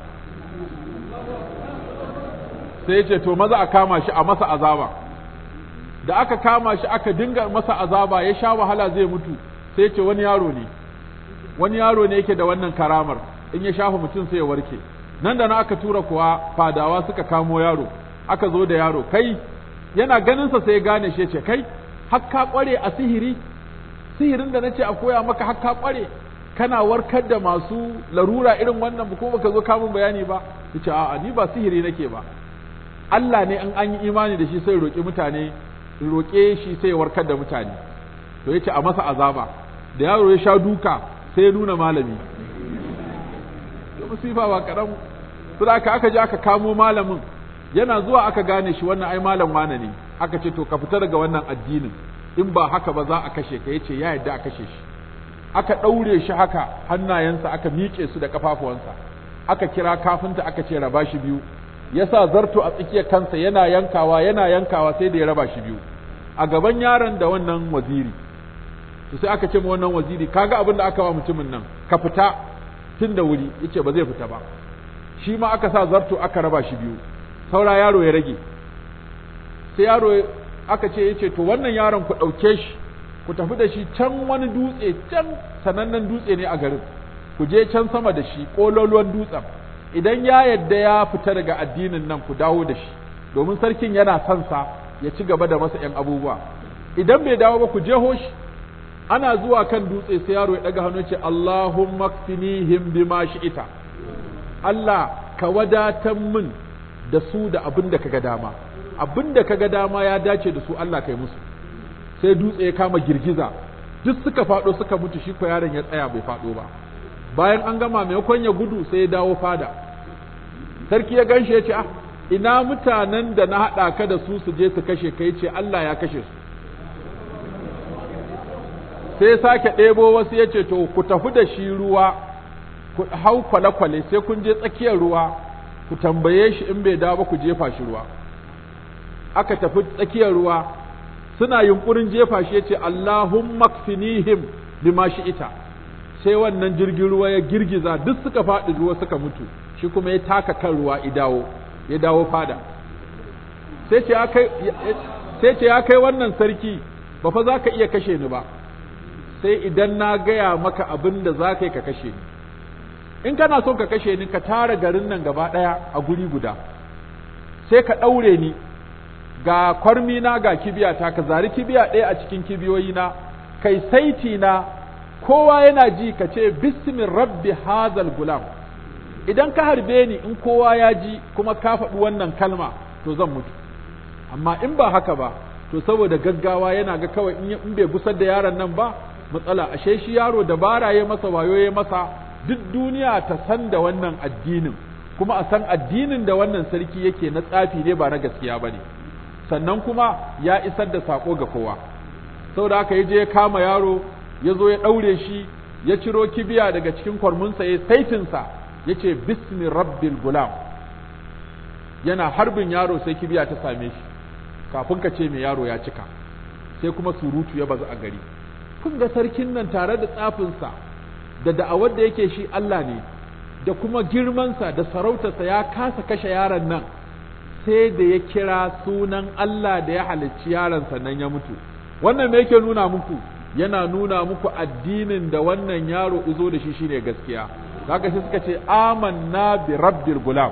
sai ya ce to maza a kama shi a masa azaba da aka kama shi aka dinga masa azaba ya sha wahala zai mutu sai ce wani yaro ne wani yaro ne yake da wannan karamar in ya shafa mutum sai ya warke nan da na aka tura kuwa fadawa suka kamo yaro aka zo da yaro kai yana ganinsa sai ya gane shi ce kai har ka kware a sihiri sihirin da nace a koya maka har ka kware kana warkar da masu larura irin wannan ba kuma baka zo kamun bayani ba yace a'a ni ba sihiri nake ba Allah ne in an yi imani da shi sai roƙi mutane roƙe shi sai warkar da mutane to yace a masa azaba da yaro ya sha duka sai ya nuna malami musifa ba kaɗan su da aka je aka kamo malamin yana zuwa aka gane shi wannan ai malam wane ne aka ce to ka fita daga wannan addinin in ba haka ba za a kashe ka yace ya yadda a kashe shi aka ɗaure shi haka hannayensa aka miƙe su da ƙafafuwansa aka kira kafinta aka ce raba shi biyu ya sa zarto a tsakiyar kansa yana yankawa yana yankawa sai da ya raba shi biyu a gaban yaron da wannan waziri to sai aka ce ma wannan waziri kaga abin da aka wa mutumin nan ka fita tun da wuri yace ba zai fita ba shi ma aka sa zarto aka raba shi biyu saura yaro ya rage sai yaro aka ce yace to wannan yaron ku ɗauke shi ku tafi da shi can wani dutse can sanannen dutse ne a garin ku je can sama da shi ƙololuwan dutsen idan ya yadda ya fita daga addinin nan ku dawo da shi domin sarkin yana son sa ya ci gaba da masa ‘yan abubuwa idan bai dawo ba ku je shi ana zuwa kan dutse sai yaro ya ɗaga hannu ce Allahumma kfinihim bima ita. Allah ka wadatan min da su da abin da kaga dama abin da kaga dama ya dace da su Allah kai musu sai dutse ya kama girgiza duk suka faɗo suka mutu shi ko yaron ya tsaya bai faɗo ba bayan an gama maimakon ya gudu sai ya dawo fada sarki ya ganshi ya ce ah ina mutanen da na haɗa ka da su su je su kashe ka ce Allah ya kashe su sai ya sake ɗebo wasu ya ce to ku tafi da shi ruwa ku hau kwale-kwale sai kun je tsakiyar ruwa ku tambaye shi in bai dawo ba ku jefa shi ruwa aka tafi tsakiyar ruwa suna yunkurin jefa shi ya ce Allahumma kfinihim bima ita. sai wannan jirgin ruwa ya girgiza duk suka faɗi ruwa suka mutu shi kuma ya taka kan ruwa ya dawo ya dawo fada sai ce ya kai sai ce ya kai wannan sarki ba fa za ka iya kashe ni ba sai idan na gaya maka abin da za ka yi ka kashe ni in kana son ka kashe ni ka tara garin nan gaba ɗaya a guri guda sai ka ɗaure ni ga kwarmi na ga kibiyata ka zari kibiya ɗaya a cikin kibiyoyi na kai saiti na kowa yana ji ka ce bismin rabbi hazal gulam idan ka harbe ni in kowa ya ji kuma ka faɗi wannan kalma to zan mutu amma in ba haka ba to saboda gaggawa yana ga kawai in bai gusar da yaron nan ba matsala ashe shi yaro dabara ya masa wayo ya masa duk duniya ta san da wannan addinin kuma a san addinin da wannan sarki yake na tsafi ne ba na gaskiya ba ne sannan kuma ya isar da sako ga kowa saboda haka ya je ya kama yaro ya zo ya ɗaure shi ya ciro kibiya daga cikin kwarmunsa ya saitinsa ya ce bismi rabbil gulam yana harbin yaro sai kibiya ta same shi kafin ka ce mai yaro ya cika sai kuma surutu ya bazu a gari kun ga sarkin nan tare da tsafinsa da da'awar da yake shi Allah ne da kuma girmansa da sarautarsa ya kasa kashe yaron nan sai da ya kira sunan Allah da ya halicci yaron sannan ya mutu wannan me yake nuna muku yana nuna muku addinin da wannan yaro izo da shi shine gaskiya kaga sai suka ce amanna bi rabbil gulam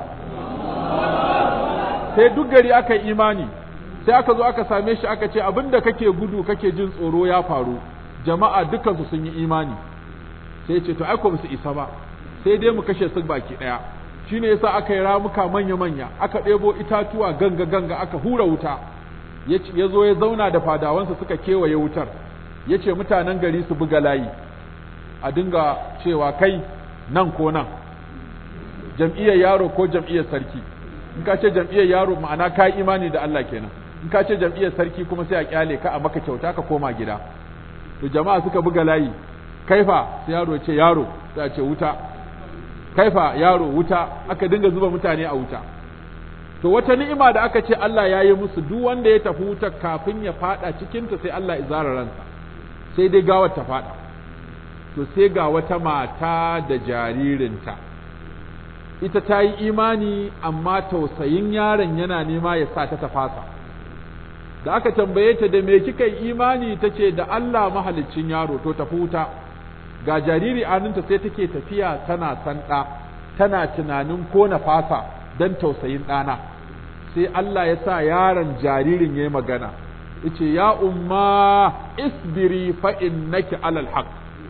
sai duk gari aka yi imani sai aka zo aka same shi aka ce abinda kake gudu kake jin tsoro ya faru jama'a dukansu sun yi imani sai ce to ai ko su isa ba sai dai mu kashe su baki daya shine yasa aka yi ramuka manya manya aka ɗebo itatuwa ganga ganga aka hura wuta ya zo ya zauna da fadawansa suka kewaye wutar ya ce mutanen gari su buga layi a dinga cewa kai nan ko nan jam'iyyar yaro ko jam'iyyar sarki in ka ce jam'iyyar yaro ma'ana ka yi imani da Allah kenan in ka ce jam'iyyar sarki kuma sai a kyale ka a maka kyauta ka koma gida to jama'a suka buga layi kaifa sai yaro ce yaro sai a ce wuta kaifa yaro wuta aka dinga zuba mutane a wuta to wata ni'ima da aka ce Allah ya yi musu duk wanda ya tafi wuta kafin ya fada cikinta sai Allah ya zara ransa sai dai gawar ta fada to sai ga wata mata da jaririnta ita ta yi imani amma tausayin yaron yana nema ya sa ta tafasa da aka tambaye ta da me kika yi imani ta ce da Allah mahaliccin yaro to tafi wuta ga jariri aninta sai take tafiya tana sanda tana tunanin ko na fasa don tausayin ɗana sai Allah ya sa yaron jaririn ya yi magana yace ya umma isbiri fa innaki alal haq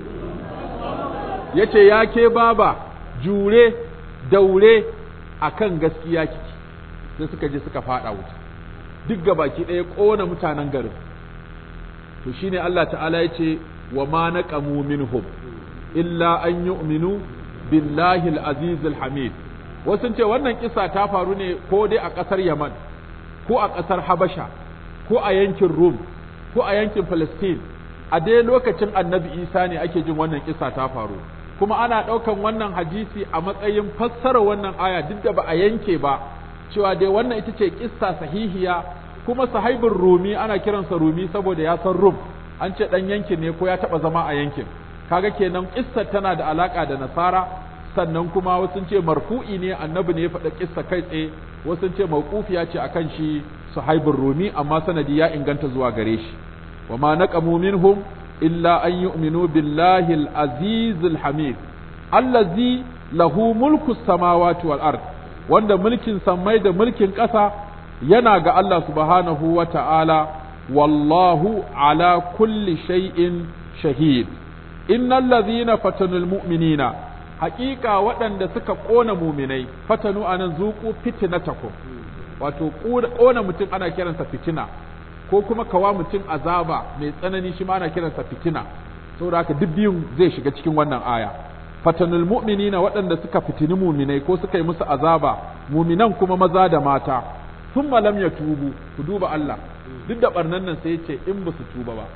yace ya ke baba jure daure akan gaskiya kiki sai suka je suka fada wuta duk gabaki ɗaya ƙona mutanen garin to shine Allah ta'ala yace wa ma naqamu minhum illa an yu'minu billahi al-aziz al-hamid wasu ce wannan kisa ta faru ne ko dai a ƙasar Yaman ko a ƙasar Habasha ko a yankin Rum ko a yankin Palestine a dai lokacin Annabi Isa ne ake jin wannan kisa ta faru kuma ana ɗaukan wannan hadisi a matsayin fassara wannan aya duk da ba a yanke ba cewa dai wannan ita ce kissa sahihiya kuma sahibin Rumi ana kiransa Rumi saboda ya san Rum an ce ɗan yankin ne ko ya taɓa zama a yankin kaga kenan kissar tana da alaka da nasara sannan kuma wasu ce marfu'i ne annabi ne ya faɗa kissa kai tsaye wasu ce mawqufiya ce akan shi suhaibur rumi amma sanadi ya inganta zuwa gare shi wa ma naqamu minhum illa an yu'minu billahi al-aziz al-hamid allazi lahu mulku samawati wal ard wanda mulkin sammai da mulkin ƙasa yana ga Allah subhanahu wa ta'ala wallahu ala kulli shay'in shahid innal ladhina fatanul mu'minina haƙiƙa waɗanda suka ƙona muminai fatanu anan zuku fitnatakum wato ƙona mutum ana kiransa fitina ko kuma kawa mutum azaba mai tsanani shi ma ana kiransa fitina saboda haka duk biyun zai shiga cikin wannan aya fatanul mu'minina waɗanda suka fitini muminai ko suka yi musu azaba muminan kuma maza da mata thumma lam yatubu ku duba Allah duk da barnan nan sai ya ce in ba su tuba ba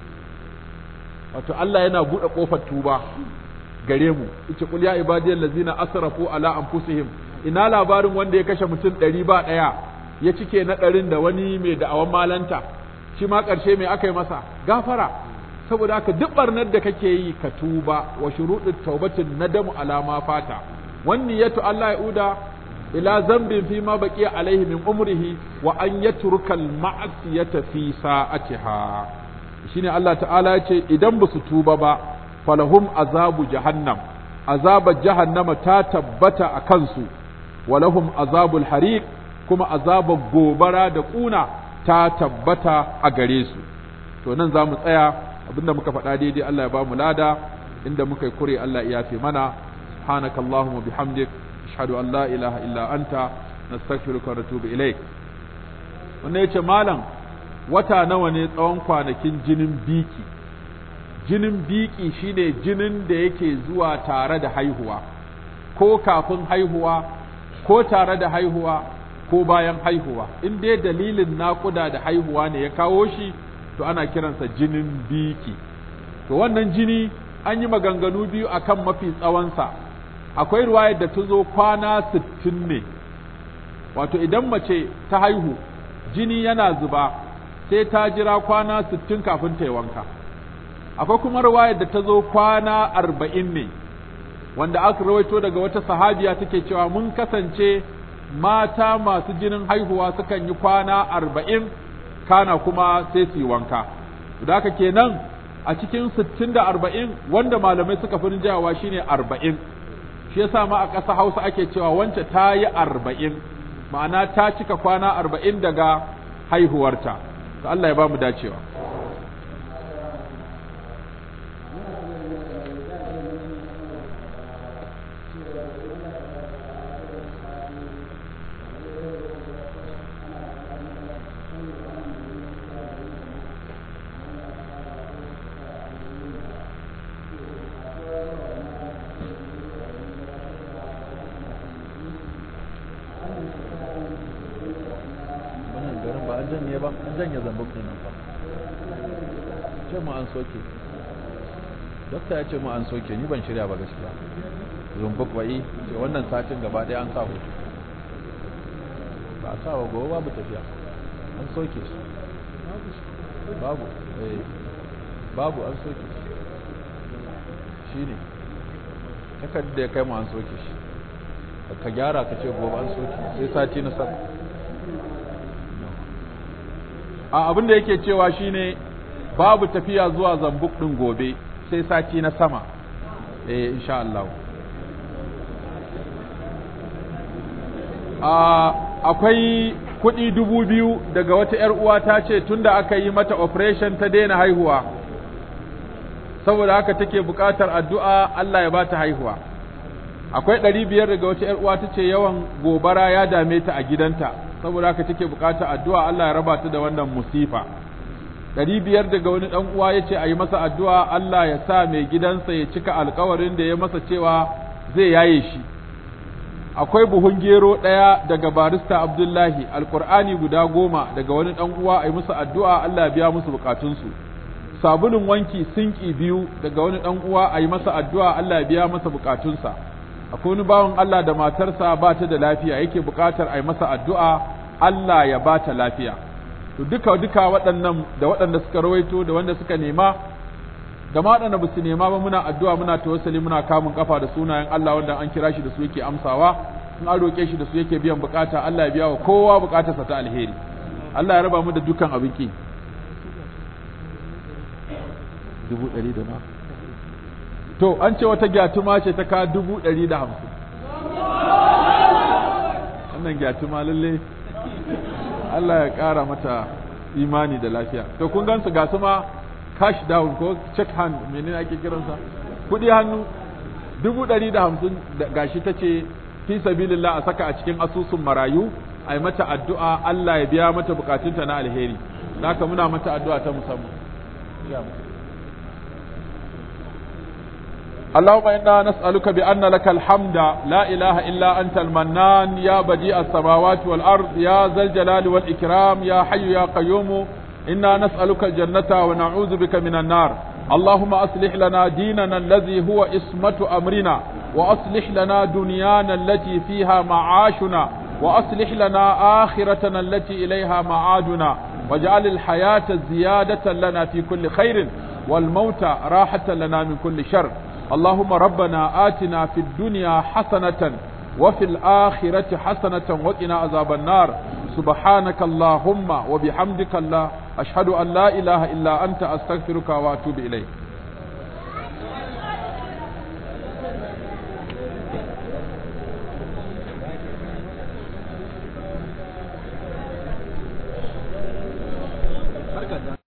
wato Allah yana buɗe ƙofar tuba gare mu ita kul ya ibadiyal ladzina asrafu ala anfusihim ina labarin wanda ya kashe mutum ɗari ba ɗaya ya cike na ɗarin da wani mai da'awan malanta shi ma ƙarshe mai aka yi masa gafara saboda haka duk barnar da kake yi ka tuba wa shuruɗin taubatin nadamu ala ma fata wanni yatu Allah yauda ila zambin fi ma baqiya alaihi min umrihi wa an yatruka al ma'siyata fi sa'atiha shine Allah ta'ala ya ce idan ba su tuba ba falahum azabu jahannam azabar jahannama ta tabbata a kansu walahum azabul hariq kuma azabar gobara da kuna ta tabbata a gare su to nan za mu tsaya abinda muka faɗa daidai Allah ya ba mu lada inda muka yi kure Allah ya yafe mana subhanakallahumma bihamdik ashhadu an la ilaha illa anta nastaghfiruka wa natubu ilaik wannan yace malam wata nawa ne tsawon kwanakin jinin biki jinin biki shine jinin da yake zuwa tare da haihuwa ko kafin haihuwa ko tare da haihuwa ko bayan haihuwa in dai dalilin naƙuda da haihuwa ne ya kawo shi to ana kiransa jinin biki to wannan jini an yi maganganu biyu akan mafi tsawonsa akwai ruwayar da ta zo kwana sittin ne wato idan mace ta haihu jini yana zuba sai ta jira kwana sittin kafin ta yi wanka akwai kuma ruwayar da ta zo kwana arba'in ne wanda aka rawaito daga wata sahabiya take cewa mun kasance mata masu jinin haihuwa sukan yi kwana arba'in kana kuma sai su yi wanka da haka kenan a cikin sittin da arba'in wanda malamai suka fi rinjawa shine arba'in shi yasa ma a ƙasa hausa ake cewa wance ta yi arba'in ma'ana ta cika kwana arba'in daga haihuwarta to Allah ya ba mu dacewa janye ba an janye zambuk ɗin nan fa ce mu an soke dokta ya ce mu an soke ni ban shirya ba gaskiya zambuk ba'i ce wannan satin gaba ɗaya an sa hutu ba a sa wa gobe babu tafiya an soke su babu eh babu an soke su shi ne takardar da ya kai mu an soke shi ka gyara ka ce gobe an soke sai sati na sama a abin da yake cewa shine babu tafiya zuwa zambuk ɗin gobe sai sati na sama eh insha Allah akwai kuɗi dubu biyu daga wata ‘yar uwa ta ce tunda aka yi mata operation ta daina haihuwa saboda haka take buƙatar addu'a Allah ya ba ta haihuwa akwai ɗari biyar daga wata ‘yar uwa ta ce yawan gobara ya dame ta a gidanta saboda haka take buƙatar addu'a Allah ya raba ta da wannan musifa ɗari biyar daga wani ɗan uwa ya ce a yi masa addu'a Allah ya sa mai gidansa ya cika alkawarin da ya masa cewa zai yaye shi akwai buhun gero ɗaya daga barista abdullahi alkur'ani guda goma daga wani ɗan uwa a yi musu addu'a allah ya biya musu bukatunsu sabulun wanki sinki biyu daga wani ɗan uwa a yi masa addu'a allah ya biya masa bukatunsa akwai wani bawan allah da matarsa ba ta da lafiya yake bukatar a yi masa addu'a allah ya ba ta lafiya to duka duka waɗannan da waɗanda suka rawaito da wanda suka nema da ma waɗanda ba su nema ba muna addu'a muna tawassali muna kamun kafa da sunayen Allah wanda an kira shi da su yake amsawa in an roƙe shi da su yake biyan bukata Allah ya biya wa kowa bukatarsa ta alheri Allah ya raba mu da dukkan abin ki dubu ɗari da ma to an ce wata gyatuma ce ta ka dubu ɗari da hamsin wannan gyatuma lalle Allah ya ƙara mata imani da lafiya to kun gansu ga su ma cash down ko check hand menene ake kiransa kuɗi hannu dubu ɗari da hamsin gashi ta ce fi sabilillah a saka a cikin asusun marayu a yi mata addu'a Allah ya biya mata bukatunta na alheri haka muna mata addu'a ta musamman اللهم إنا نسألك بأن لك الحمد لا إله إلا أنت المنان يا بديع السماوات والأرض يا ذا الجلال والإكرام يا حي يا قيوم إنا نسألك الجنة ونعوذ بك من النار اللهم أصلح لنا ديننا الذي هو اسمة أمرنا وأصلح لنا دنيانا التي فيها معاشنا وأصلح لنا آخرتنا التي إليها معادنا واجعل الحياة زيادة لنا في كل خير والموت راحة لنا من كل شر اللهم ربنا آتنا في الدنيا حسنة وفي الآخرة حسنة وقنا عذاب النار سبحانك اللهم وبحمدك الله أشهد أن لا إله إلا أنت أستغفرك وأتوب إليك